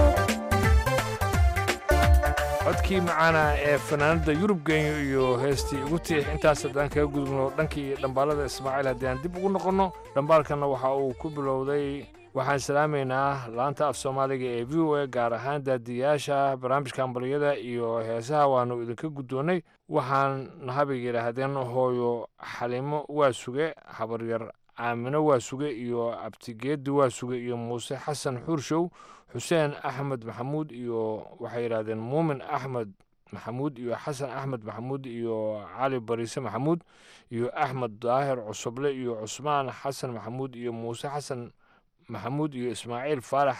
codkii macaana ee fanaanada yurub genyo iyo heestii igu tiix intaas haddaan kaga gudubno dhankii dhambaalada ismaaciil haddii aan dib ugu noqonno dhambaalkanna waxa uu ku bilowday waxaan salaamaynaa laanta af soomaaliga ee v o a gaar ahaan daadiyaasha barnaamijka ambaliyada iyo heesaha waanu idinka guddoonnay waxaan nahabig yidhaahdeen hooyo xalimo waa suge habaryar caamino waa suge iyo abtigeedi waa suge iyo muuse xasan xuurshow xuseen axmed maxamuud iyo waxay yidhahdeen muumin axmed maxamuud iyo xasan axmed maxamuud iyo cali bariise maxamuud iyo axmed daahir cusuble iyo cusmaan xasan maxamuud iyo muuse xasan maxamuud iyo ismaaciil faarax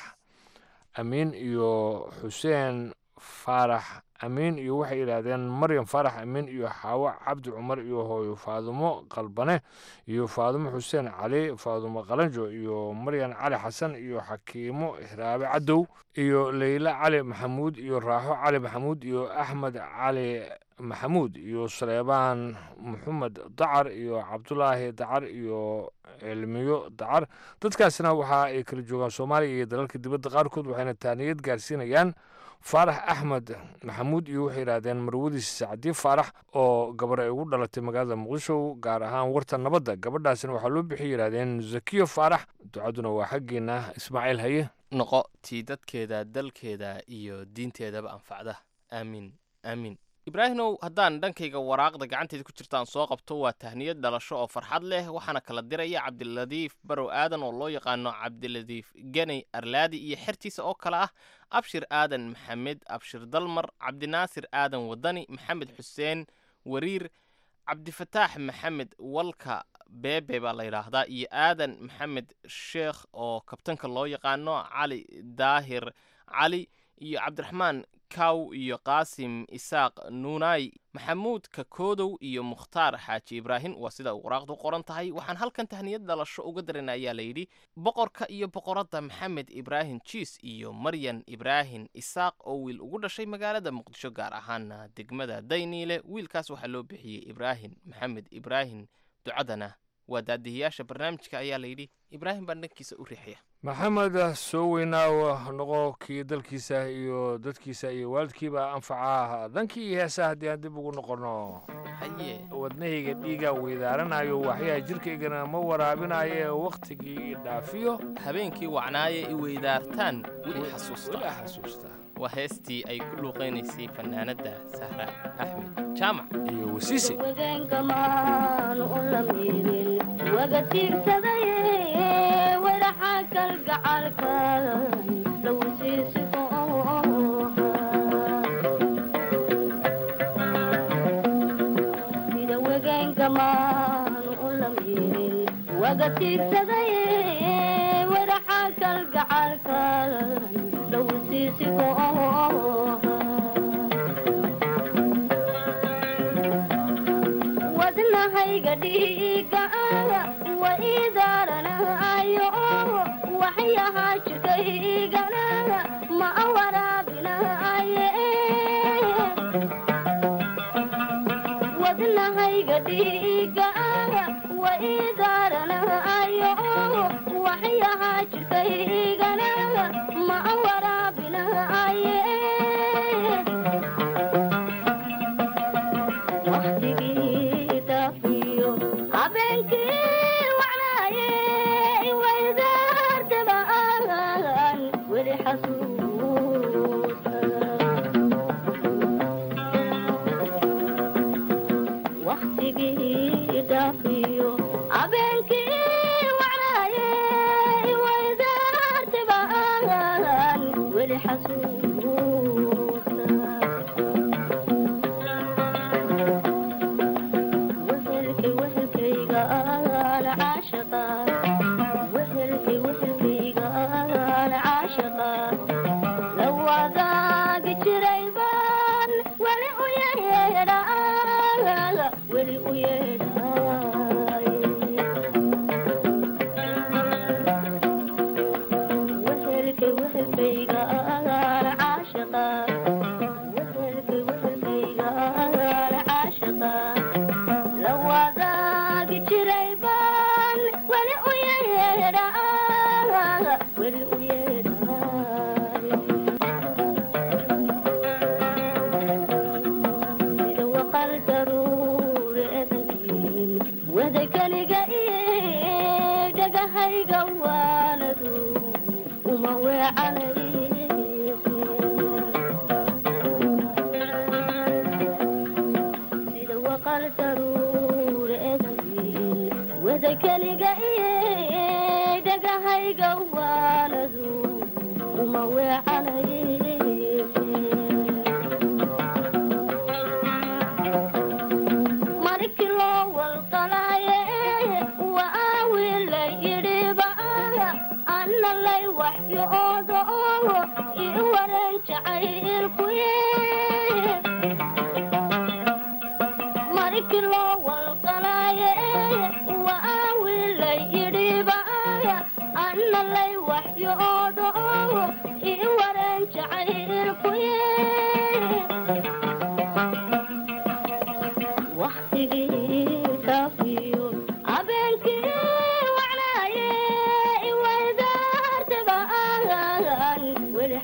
amiin iyo xuseen faarax amiin iyo waxay yidhaahdeen maryam faarax amiin iyo xaawo cabdi cumar iyo hooyo faadumo qalbane iyo faadumo xuseen cali faadumo qalanjo iyo maryan cali xasan iyo xakiimo hiraabe cadow iyo leyla cali maxamuud iyo raaxo cali maxamuud iyo axmed cali maxamuud iyo saleebaan maxamed dacar iyo cabdulaahi dacar iyo cilmiyo dacar dadkaasna waxa ay kala joogaan soomaaliya iyo dalalka dibadda qaarkood waxayna taaniyad gaarsiinayaan faarax axmed maxamuud iyo waxay yidhaahdeen marwadiis sacdi faarax oo gabar ay ugu dhalatay magaalada muqdisho gaar ahaan warta nabadda gabadhaasina waxaa loo bixi yidhaahdeen zakiyo faarax ducaduna waa xaggeena ismaaciil haye noqo tii dadkeeda dalkeeda iyo diinteedaba anfacda aamiin aamiin ibraahimow haddaan dhankayga waraaqda gacanteeda ku jirtaan soo qabto waa tahniyad dhalasho oo farxad leh waxaana kala diraya cabdiladiif barow aadan oo loo yaqaano cabdiladiif geney arlaadi iyo xertiisa oo kale ah abshir aadan maxamed abshir dalmar cabdinaasir aadan wadani maxamed xuseen wariir cabdifataax maxamed walka beebe baa la yidhaahdaa iyo aadan maxamed sheekh oo kabtanka loo yaqaano cali daahir cali iyo cabdiraxmaan kaw iyo qaasim isaaq nuunay maxamuud kakoodow iyo mukhtaar xaaji ibraahim waa sida uu waraaqdu qoran tahay waxaan halkan tahniyad dhalasho uga daran ayaa layidhi boqorka iyo boqoradda maxamed ibraahim jiis iyo maryan ibraahim isaaq oo wiil ugu dhashay magaalada muqdisho gaar ahaana degmada dayniile wiilkaas waxaa loo bixiyey ibraahim maxamed ibraahim ducadana waa daadihiyaasha barnaamijka ayaa layidhi ibraahim baan dhankiisa u riixaya maxamed soo weynaaw noqo kii dalkiisa iyo dadkiisa iyo waalidkiiba anfaca dhankii heesaha haddii aan dib ugu noqono haye wadnahayga dhiigaa weydaaranayo waxyaha jirkaygana ma waraabinaye wakhtigii dhaafiyo habeenkii wacnaaye i weydaartaan weli xasuusta xasuusta waa heestii ay ku luuqaynaysay fanaanadda sahra axmed jaamac iyo wasiisi waga tiirsadaye wadaxa kalgacalka lawsiisiko sida wegeenkamaan u lamirin waga tiirsadaye wadaxa kalgacalka lawsiisiko wadnahayga dhiiga wa idaaranayo waxyaha jirkaygana ma waraabinaye wadnahayga dhiiga wa idaaranayo waxyaha jirkaygana ma waraabinaye waqtigii dafiyo habeenkii wacnaaye waydaartabaan weli xasuusta waqtigii dafiyo habeenkii wacnaaye waydaartabaan weli xasuusta wehelkay wehelkayga aan caashaqa wehelkay wehelkayga aan caashaqa la wadaagi jiray baan weli u yeedhaa weli u yeedhaay wehelkay wehelkayga aan caashaqa wehelkay wehelkayga aan caashaqa la wadaagi jiray baan weli u yeedhaa weli u yeedhaasida waqal daruure edankiin wada keliga iyo dhagahayga waanadu uma weecanay sida waqal daruure edankiin wada keliga iyo dhagahayga waanadu uma weecanay markii loo walqalaaye waa wiil la yidhiba anna lay waxyoodo ii waran jacaylkuye markii loo walqalaaye waa wiil la yidhiba anna lay waxyoodo ii waran jacaylkuye waqtigii kafiyo habeenkii wacnaaye waydaartabaan weli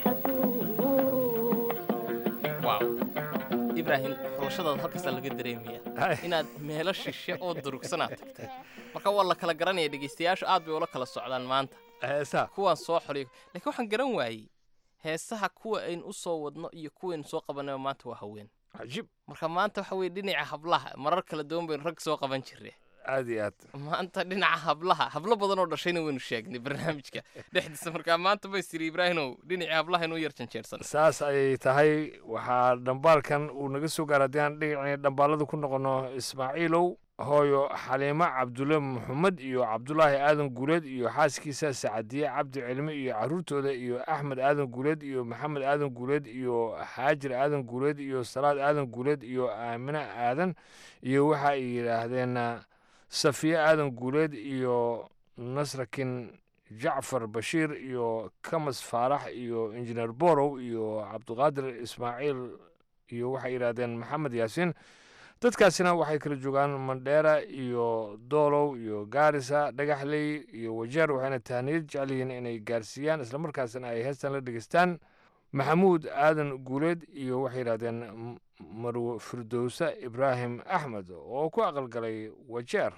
waaw ibraahim xulashadaada halkaasaa laga dareemaya inaad meelo shishe oo durugsanaad tagtay marka waa la kala garanaya dhegeystayaashu aad bay ula kala socdaan maanta heesaha kuwaan soo xoliyo laakiin waxaan garan waayey heesaha kuwa aynu u soo wadno iyo kuwaynu soo qabanayba maanta waa haween cajiib marka maanta waxa weye dhinaca hablaha marar kala duwan baynu rag soo qaban jirre aad iyo aad maanta dhinaca hablaha hablo badan oo dhashayna waynu sheegnay barnaamijka dhexdiisa markaa maanta bay tiri ibraahimow dhinacii hablaha inuu yar janjeersan saas ayay tahay waxaa dhambaalkan uu naga soo gaara haddii aan dhinaci dhambaalada ku noqono ismaaciilow hooyo xaliimo cabdulle maxamed iyo cabdulaahi aadan guuleed iyo xaaskiisa sacadiye cabdi cilmi iyo caruurtooda iyo axmed aadan guuleed iyo maxamed aadan guuleed iyo xaajir aadan guuleed iyo salaad aadan guuleed iyo aamine aadan iyo waxa ay yidhaahdeen safiye aadan guuleed iyo nasrakin jacfar bashiir iyo kamas faarax iyo injineer borow iyo cabdiqaadir ismaaciil iyo waxay yidhaahdeen maxamed yaasiin dadkaasina waxay kala joogaan mandheera iyo doolow iyo gaarisa dhagaxley iyo wajeer waxayna tahniyad jecel yihiin inay gaarsiiyaan islamarkaasina ay heestan la dhegeystaan maxamuud aadan guuleed iyo waxay yidhahdeen marwe firdowsa ibraahim axmed oo ku aqalgalay wajeer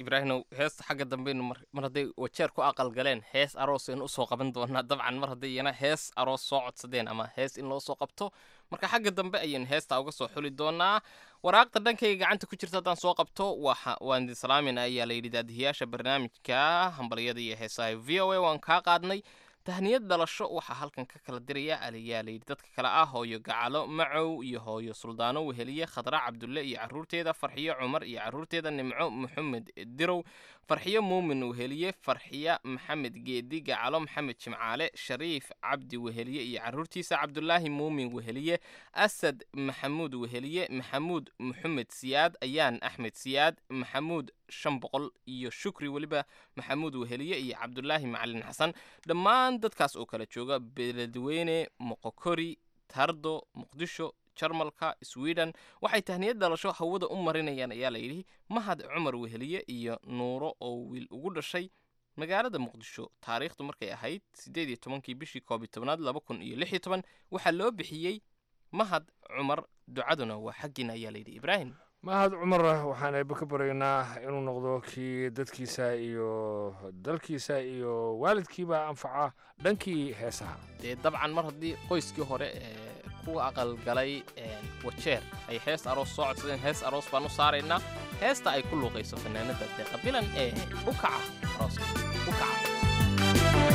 ibraahimow heesta xagga dambeynu mar mar hadday wajeer ku aqal galeen hees aroos aynu usoo qaban doonaa dabcan mar hadday iyana hees aroos soo codsadeen ama hees in loo soo qabto marka xagga dambe ayaynu heestaa uga soo xuli doonaa waraaqda dhankayga gacanta ku jirta haddaan soo qabto waxa waan idin salaamin ayaa la yidhi daadihiyaasha barnaamijka hambalyada iyo heesaha v o a waan kaa qaadnay tahniyad dhalasho waxaa halkan ka kala diraya aliyaa layidhi dadka kale ah hooyo gacalo macow iyo hooyo suldaano weheliye khadra cabdulle iyo caruurteeda farxiyo cumar iyo caruurteeda nimco maxamed dirow farxiyo muumin weheliye farxiya maxamed geedi gacalo maxamed jimcaale shariif cabdi weheliye iyo caruurtiisa cabdulaahi muumin weheliye asad maxamuud weheliye maxamuud maxamed siyaad ayaan axmed siyaad maxamuud shan boqol iyo shukri weliba maxamuud weheliye iyo cabdulaahi macalin xasan dhammaan dadkaas oo kala jooga beledweyne moqokori tardo muqdisho jarmalka sweden waxay tahniyad dhalasho hawada u marinayaan ayaa layidhi mahad cumar weheliye iyo nuuro oo wiil ugu dhashay magaalada muqdisho taariikhdu markay ahayd siddeed iyo tobankii bishii koob iyo tobnaad laba kun iyo lix iyo toban waxaa loo bixiyey mahad cumar ducaduna waa xaggiina ayaa layidhi ibraahim mahad cumar waxaan eebbe ka baryaynaa inuu noqdo kii dadkiisa iyo dalkiisa iyo waalidkiiba anfaca dhankii heesaha dee dabcan mar haddii qoyskii hore ee ku aqalgalay wajeer ay hees aroos soo codsadeen hees aroos baan u saaraynaa heesta ay ku luuqayso fanaanada deeqa bilan ee u kaca arooska u kaca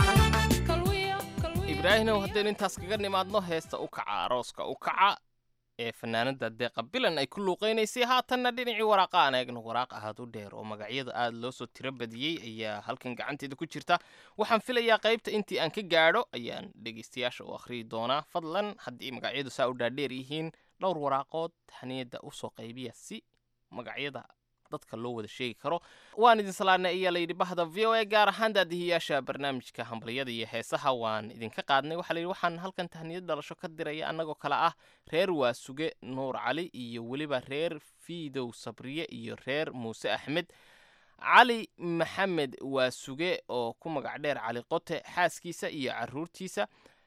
ibraahinow haddaynu intaas kaga nimaadno heesta u kaca arooska u kaca ee fanaanada deeqa bilan ay ku luuqaynaysay haatanna dhinacii waraaqa aan eegno waraaq ahaad u dheer oo magacyada aada loo soo tiro badiyey ayaa halkan gacanteeda ku jirta waxaan filayaa qaybta intii aan ka gaadho ayaan dhegeystayaasha u akhriyi doonaa fadlan haddii magacyadu saa u dhaadheer yihiin dhowr waraaqood haniyadda usoo qaybiya si magacyada dadka loo wada sheegi karo waan idin salaadnay ayaa layidhi bahda v o a gaar ahaan daadihiyaasha barnaamijka hambalyada iyo heesaha waan idinka qaadnay waxaa layidhi waxaan halkan tahniyad dhalasho ka diraya annagoo kale ah reer waasuge nuur cali iyo weliba reer fiidow sabriye iyo reer muuse axmed cali maxamed waasuge oo ku magac dheer cali qote xaaskiisa iyo caruurtiisa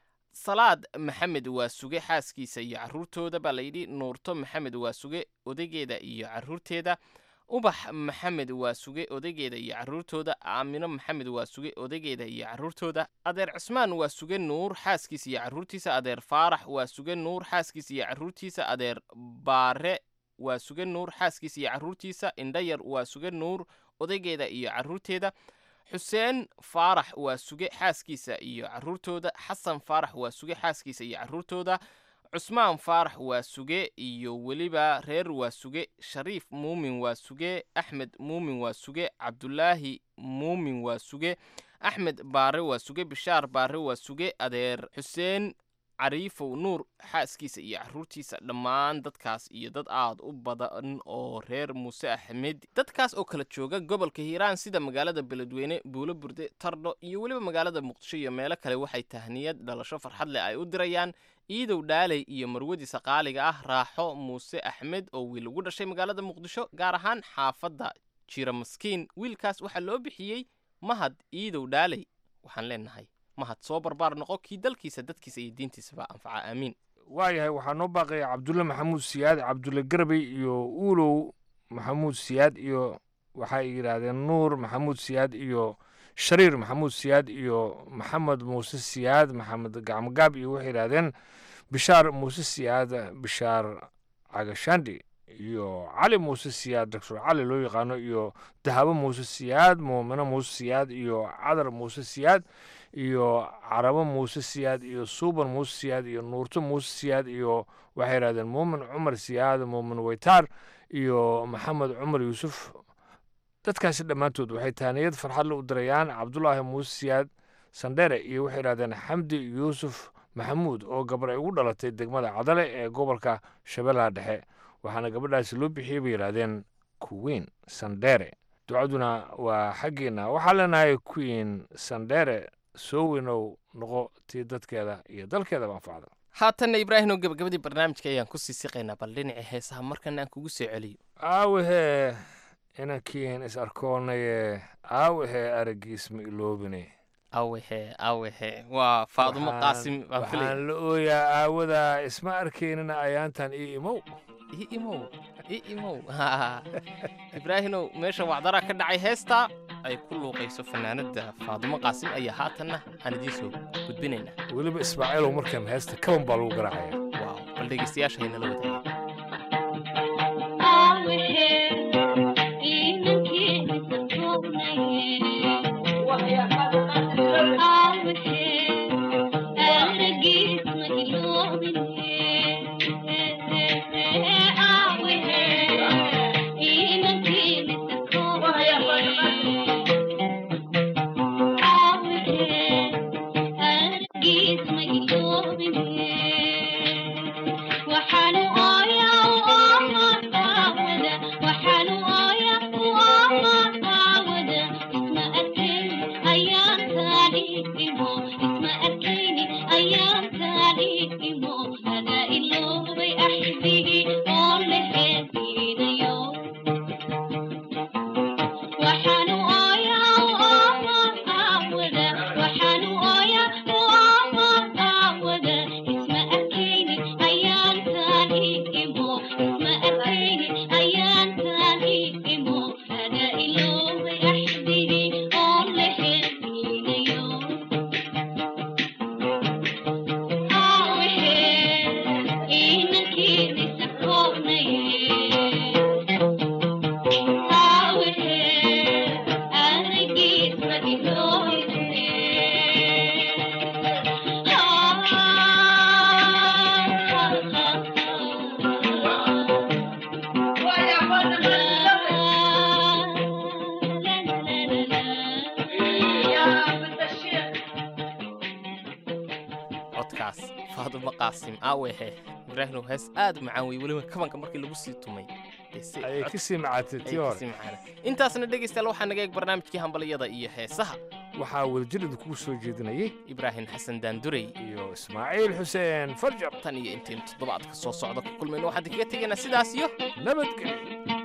salaad maxamed waasuge xaaskiisa iyo caruurtooda baa layidhi nuurto maxamed waasuge odageeda iyo caruurteeda ubax maxamed waasuge odageeda iyo caruurtooda aamino maxamed waasuge odageeda iyo caruurtooda adeer cismaan waasuge nuur xaaskiisa iyo caruurtiisa adeer faarax waasuge nuur xaaskiisa iyo caruurtiisa adeer baare waasuge nuur xaaskiisa iyo caruurtiisa indhayar waasuge nuur odageeda iyo caruurteeda xuseen faarax waasuge xaaskiisa iyo caruurtooda xasan faarax waasuge xaaskiisa iyo caruurtooda cusmaan faarax waasuge iyo weliba reer waasuge shariif muumin waasuge axmed muumin waasuge cabdulaahi muumin waasuge axmed baare waasuge bishaar baare waasuge adeer xuseen cariifow nuur xaaskiisa iyo caruurtiisa dhammaan dadkaas iyo dad aad u badan oo reer muuse axmed dadkaas oo kala jooga gobolka hiiraan sida magaalada beledweyne buulo burde tardho iyo weliba magaalada muqdisho iyo meelo kale waxay tahniyad dhalasho farxad leh ay u dirayaan iidow dhaaley iyo marwadiisa qaaliga ah raaxo muuse axmed oo wiil ugu dhashay magaalada muqdisho gaar ahaan xaafadda jira maskiin wiilkaas waxaa loo bixiyey mahad iidow dhaaley waxaan leenahay mahad soo barbaar noqo kii dalkiisa dadkiisa iyo diintiisaba anfaca aamiin waayahay waxaa noo baaqaya cabdulle maxamuud siyaad cabdulle garbey iyo uulow maxamuud siyaad iyo waxay yidhaahdeen nuur maxamuud siyaad iyo shariir maxamuud siyaad iyo maxamed muuse siyaad maxamed gacmogaab iyo waxay yidhaahdeen bishaar muuse siyaad bishaar cagashandhi iyo cali muuse siyaad doctor cali loo yaqaano iyo dahabo muuse siyaad muumino muuse siyaad iyo cadar muuse siyaad iyo carabo muuse siyaad iyo suuban muuse siyaad iyo nuurto muuse siyaad iyo waxay yidhahdeen muumin cumar siyaad muumin weytaar iyo maxamed cumar yuusuf dadkaasi dhammaantood waxay taaniyad farxadle u dirayaan cabdulaahi muuse siyaad sandhere iyo waxay yidhahdeen xamdi yuusuf maxamuud oo gabar ay ugu dhalatay degmada cadale ee gobolka shabeellaha dhexe waxaana gabadhaasi loo bixiyey bay yidhaahdeen kuwiin sandhere ducaduna waa xaggeena waxaa leenahay queen sandhere soo weynow noqo tii dadkeeda iyo dalkeedaba anfacda haatanna ibraahimow gabagabadii barnaamijka ayaan ku sii siqaynaa bal dhinacii heesaha markana aan kugu soo celiyo aawahee inankiin is arkoonaye aawahee aragiis ma iloobine awehe awehe waa faadumo qaasim baan filay waxaan la ooyaa aawadaa isma arkaynina ayaantan ii imow ii imow ii imow ibraahimow meesha wacdaraa ka dhacay heestaa ay ku luuqayso fanaanada faadumo qaasim ayaa haatanna aan idiin soo gudbinaynaa weliba ismaaciilow markan heesta kaban baa lagu garaacaya waaw bal dhegeystayaasha haynala wadaaga waxaan codkaas faadumo qaasim aawehe ibraahim hees aad u macaan wey weliba kabanka markii lagu sii tumay ayay ka sii macaatay tii hore intaasna dhegaystayaal waxaa naga eeg barnaamijkii hambalyada iyo heesaha waxaa wadajirida kugu soo jeedinayay ibraahim xasan daandurey iyo ismaaciil xuseen farjar tan iyo intaynu toddobaadka soo socda ku kulmayno waxaan kaga tegaynaa sidaas iyo nabadgelyo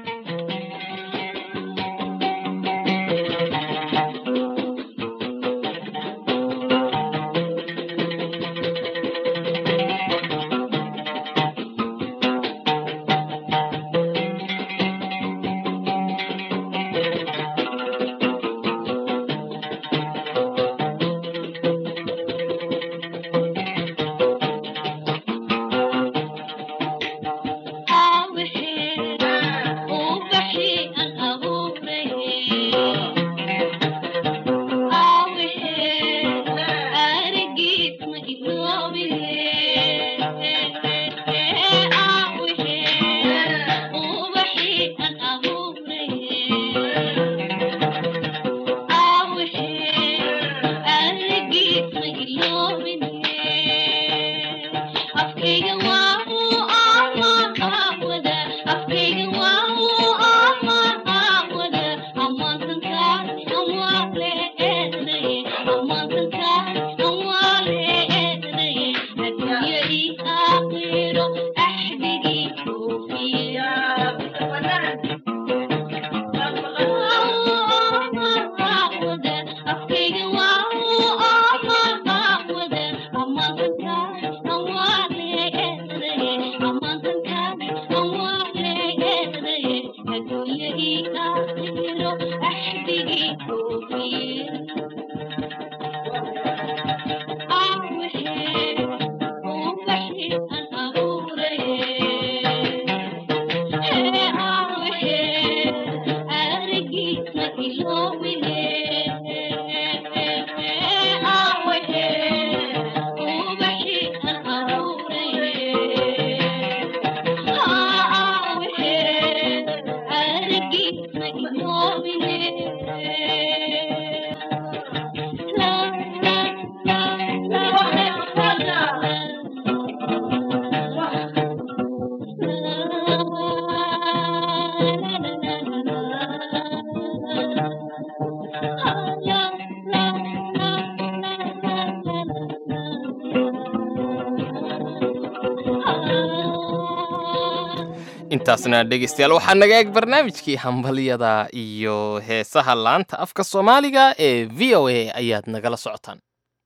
intaasna dhegaystayaal waxaa naga eeg barnaamijkii hambalyada iyo heesaha laanta afka soomaaliga ee v o a ayaad nagala socotaan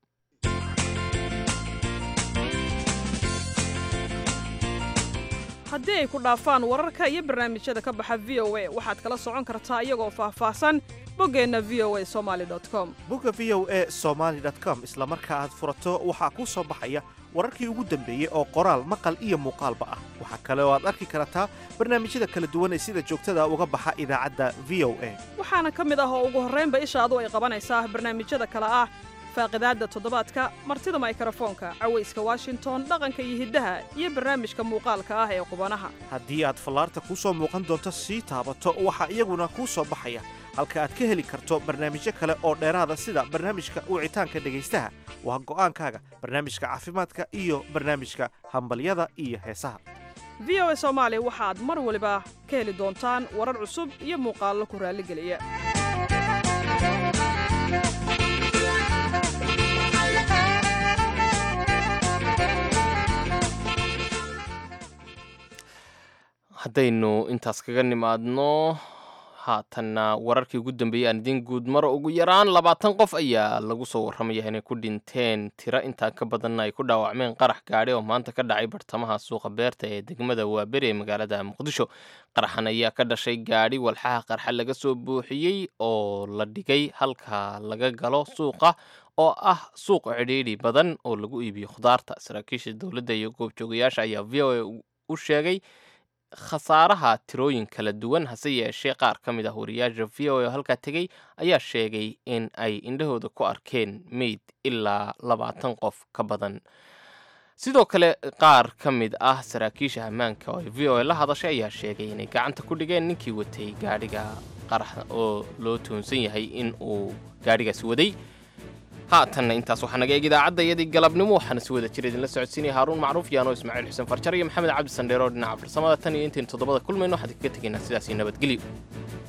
haddii ay ku dhaafaan wararka iyo barnaamijyada ka baxa v o a waxaad kala socon kartaa iyagoo faahfaahsan boggeenna v o a somaali com bogga v o a somaali com isla marka aad furato waxaa kuu soo baxaya wararkii ugu dambeeyey oo qoraal maqal iyo muuqaalba ah waxaa kale oo aad arki kartaa barnaamijyada kala duwan ee sida joogtada uga baxa idaacadda v o a waxaana ka mid ah oo ugu horraynba ishaadu ay qabanaysaa barnaamijyada kale ah faaqidaadda toddobaadka martida maykrofoonka cawayska washington dhaqanka iyo hiddaha iyo barnaamijka muuqaalka ah ee qubanaha haddii aad fallaarta kuu soo muuqan doonto sii taabato waxaa iyaguna kuu soo baxaya halka aad ka heli karto barnaamijyo kale oo dheeraada sida barnaamijka wicitaanka dhegaystaha waa go'aankaaga barnaamijka caafimaadka iyo barnaamijka hambalyada iyo heesaha v o a soomaali waxaad mar waliba ka heli doontaan warar cusub iyo muuqaallo ku raalligeliya haddaynu intaas kaga nimaadno haatanna wararkii ugu dambeeyey aan idiin guud maro ugu yaraan labaatan qof ayaa lagu soo warramaya inay ku dhinteen tiro intaa ka badanna ay ku dhaawacmeen qarax gaadhi oo maanta ka dhacay bartamaha suuqa beerta ee degmada waaberi ee magaalada muqdisho qaraxan ayaa ka dhashay gaadhi walxaha qarxa laga soo buuxiyey oo la dhigay halka laga galo suuqa oo ah suuq cidhiidhi badan oo lagu iibiyo khudaarta saraakiisha dowladda iyo goobjoogayaasha ayaa v o a u sheegay khasaaraha tirooyin kala duwan hase yeeshee qaar ka mid ah wariyaasha v o a oo halkaa tegey ayaa sheegay in ay indhahooda ku arkeen meyd ilaa labaatan qof ka badan sidoo kale qaar ka mid ah saraakiisha ammaanka oo v o a la hadashay ayaa sheegay inay gacanta ku dhigeen ninkii watay gaadhiga qarax oo loo toonsan yahay in uu gaadhigaas waday haatanna intaas waxaa naga eeg idaacadayadii galabnimo waxaana si wada jira idinla socodsiinaya haaruun macruuf yaano ismaaciil xuseen farjar iyo maxamed cabdi sandheero dhinaca farsamada tan iyo intaynu toddobada kulmayno waxaan kaga tegaynaa sidaasii nabadgelyo